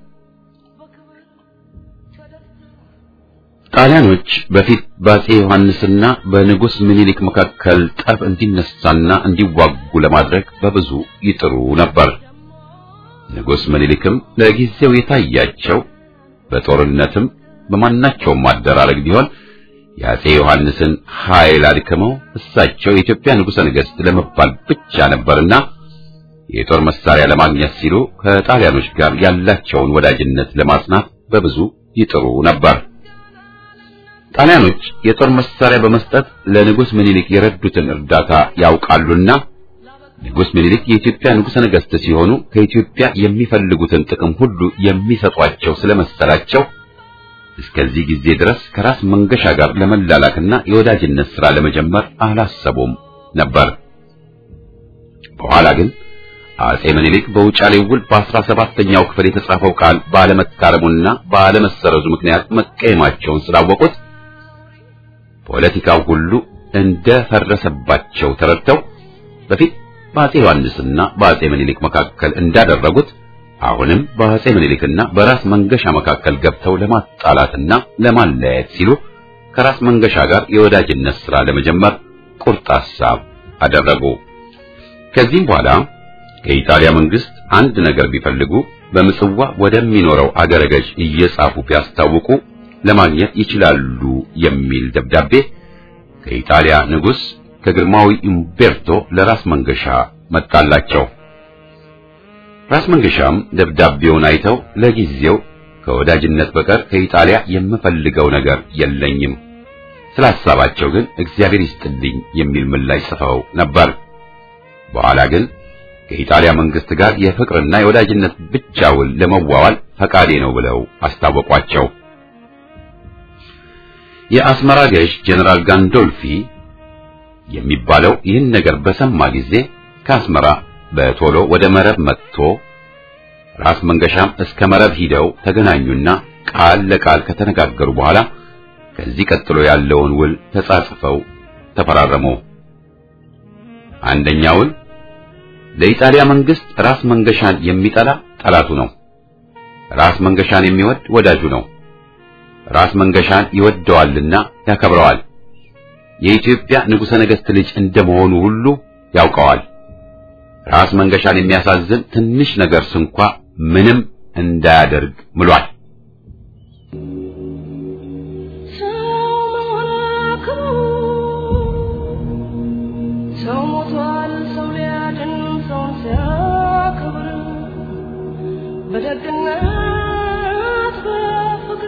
ጣሊያኖች በፊት በአጼ ዮሐንስና በንጉሥ ምኒልክ መካከል ጠብ እንዲነሳና እንዲዋጉ ለማድረግ በብዙ ይጥሩ ነበር። ንጉሥ ምኒልክም ለጊዜው የታያቸው በጦርነትም በማናቸውም ማደራረግ ቢሆን የአጼ ዮሐንስን ኃይል አድክመው እሳቸው የኢትዮጵያ ንጉሠ ነገሥት ለመባል ብቻ ነበርና የጦር መሳሪያ ለማግኘት ሲሉ ከጣሊያኖች ጋር ያላቸውን ወዳጅነት ለማጽናት በብዙ ይጥሩ ነበር። ጣሊያኖች የጦር መሳሪያ በመስጠት ለንጉሥ ምኒልክ የረዱትን እርዳታ ያውቃሉና ንጉሥ ምኒልክ የኢትዮጵያ ንጉሠ ነገሥት ሲሆኑ ከኢትዮጵያ የሚፈልጉትን ጥቅም ሁሉ የሚሰጧቸው ስለመሰላቸው እስከዚህ ጊዜ ድረስ ከራስ መንገሻ ጋር ለመላላክና የወዳጅነት ሥራ ለመጀመር አላሰቡም ነበር። በኋላ ግን አጼ ምኒልክ በውጫሌ ውል በአስራ ሰባተኛው ክፍል የተጻፈው ቃል ባለመታረሙና ባለመሰረዙ ምክንያት መቀየማቸውን ስላወቁት ፖለቲካው ሁሉ እንደፈረሰባቸው ተረድተው በፊት በአጼ ዮሐንስና በአጼ ምኒልክ መካከል እንዳደረጉት አሁንም በአጼ ምኒልክና በራስ መንገሻ መካከል ገብተው ለማጣላትና ለማለያየት ሲሉ ከራስ መንገሻ ጋር የወዳጅነት ሥራ ለመጀመር ቁርጥ ሐሳብ አደረጉ። ከዚህም በኋላ ከኢጣሊያ መንግስት አንድ ነገር ቢፈልጉ በምጽዋ ወደሚኖረው አገረ ገዥ እየጻፉ ቢያስታውቁ ለማግኘት ይችላሉ የሚል ደብዳቤ ከኢጣሊያ ንጉሥ ከግርማዊ ኢምቤርቶ ለራስ መንገሻ መጣላቸው። ራስ መንገሻም ደብዳቤውን አይተው ለጊዜው ከወዳጅነት በቀር ከኢጣሊያ የምፈልገው ነገር የለኝም፣ ስለ ሐሳባቸው ግን እግዚአብሔር ይስጥልኝ የሚል ምላሽ ጽፈው ነበር። በኋላ ግን ከኢጣሊያ መንግስት ጋር የፍቅርና የወዳጅነት ብቻ ውል ለመዋዋል ፈቃዴ ነው ብለው አስታወቋቸው። የአስመራ ገዥ ጀነራል ጋንዶልፊ የሚባለው ይህን ነገር በሰማ ጊዜ ከአስመራ በቶሎ ወደ መረብ መጥቶ ራስ መንገሻም እስከ መረብ ሂደው ተገናኙና ቃል ለቃል ከተነጋገሩ በኋላ ከዚህ ቀጥሎ ያለውን ውል ተጻጽፈው ተፈራረሙ። አንደኛ ውል ለኢጣሊያ መንግስት ራስ መንገሻን የሚጠላ ጠላቱ ነው። ራስ መንገሻን የሚወድ ወዳጁ ነው። ራስ መንገሻን ይወደዋልና ያከብረዋል። የኢትዮጵያ ንጉሠ ነገሥት ልጅ እንደመሆኑ ሁሉ ያውቀዋል። ራስ መንገሻን የሚያሳዝን ትንሽ ነገር ስንኳ ምንም እንዳያደርግ ምሏል። ሰው ሞቷል፣ ሰው ሊያድን ሰውን ሲያከብር በደግነት በፍቅር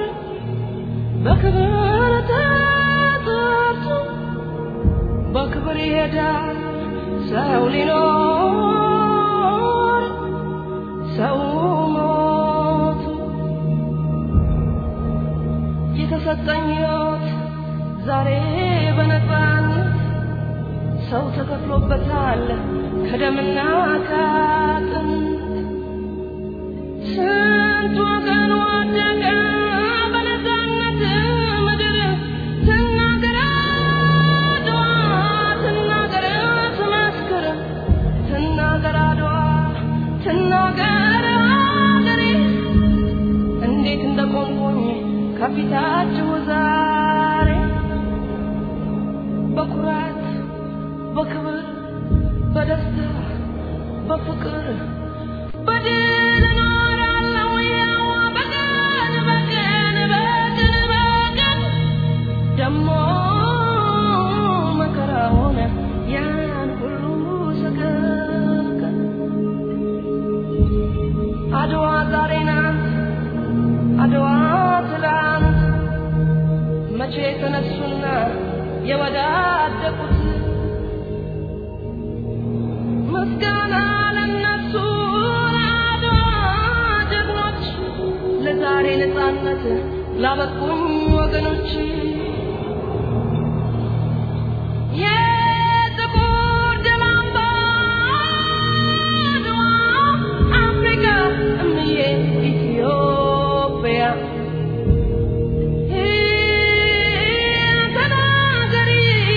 በክብር ተጠርቶ በክብር ይሄዳል ሰው ሊኖር ሰው ሞቱ የተሰጠኝ ሕይወት ዛሬ በነፃነት ሰው ተከፍሎበታል ከደምና ከአጥንት ስንት ወገን ወደቀ በነፃነት ምድር ትናገር አድዋ ትናገር ትመስክር ትናገር አድዋ ትናገር አገሬ እንዴት እንደቆምኩኝ ከፊታችሁ ዛሬ በኩራት በክብር በደስታ በፍቅር በድል እኖራለሁ ያው በቀን በቀን በቀን በቀን ደሞ መከራውን ያን ሁሉ ሰቀቀን አድዋ ዛሬ ናት አድዋ ትላንት መቼ ተነሱና የወዳደቁት ምስጋና ለነሱ ለአድዋ ጀግኖች ለዛሬ ነፃነት ላበቁኝ ወገኖች የጥቁር ደም አምባ አድዋ አፍሪካ እምዬ ኢትዮጵያ ተናገሪ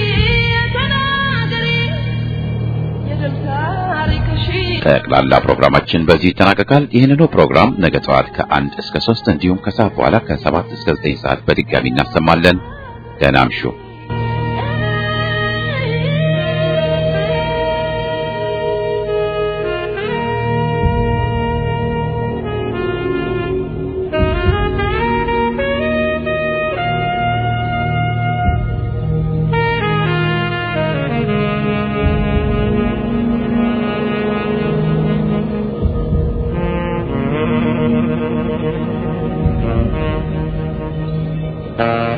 ተናገሪ የድል ታሪክሽን ጠቅላላ ፕሮግራማችን በዚህ ይጠናቀቃል። ይህንኑ ፕሮግራም ነገ ጠዋት ከአንድ እስከ ሶስት እንዲሁም ከሰዓት በኋላ ከሰባት እስከ ዘጠኝ ሰዓት በድጋሚ እናሰማለን። ደህና እምሹ። Thank you.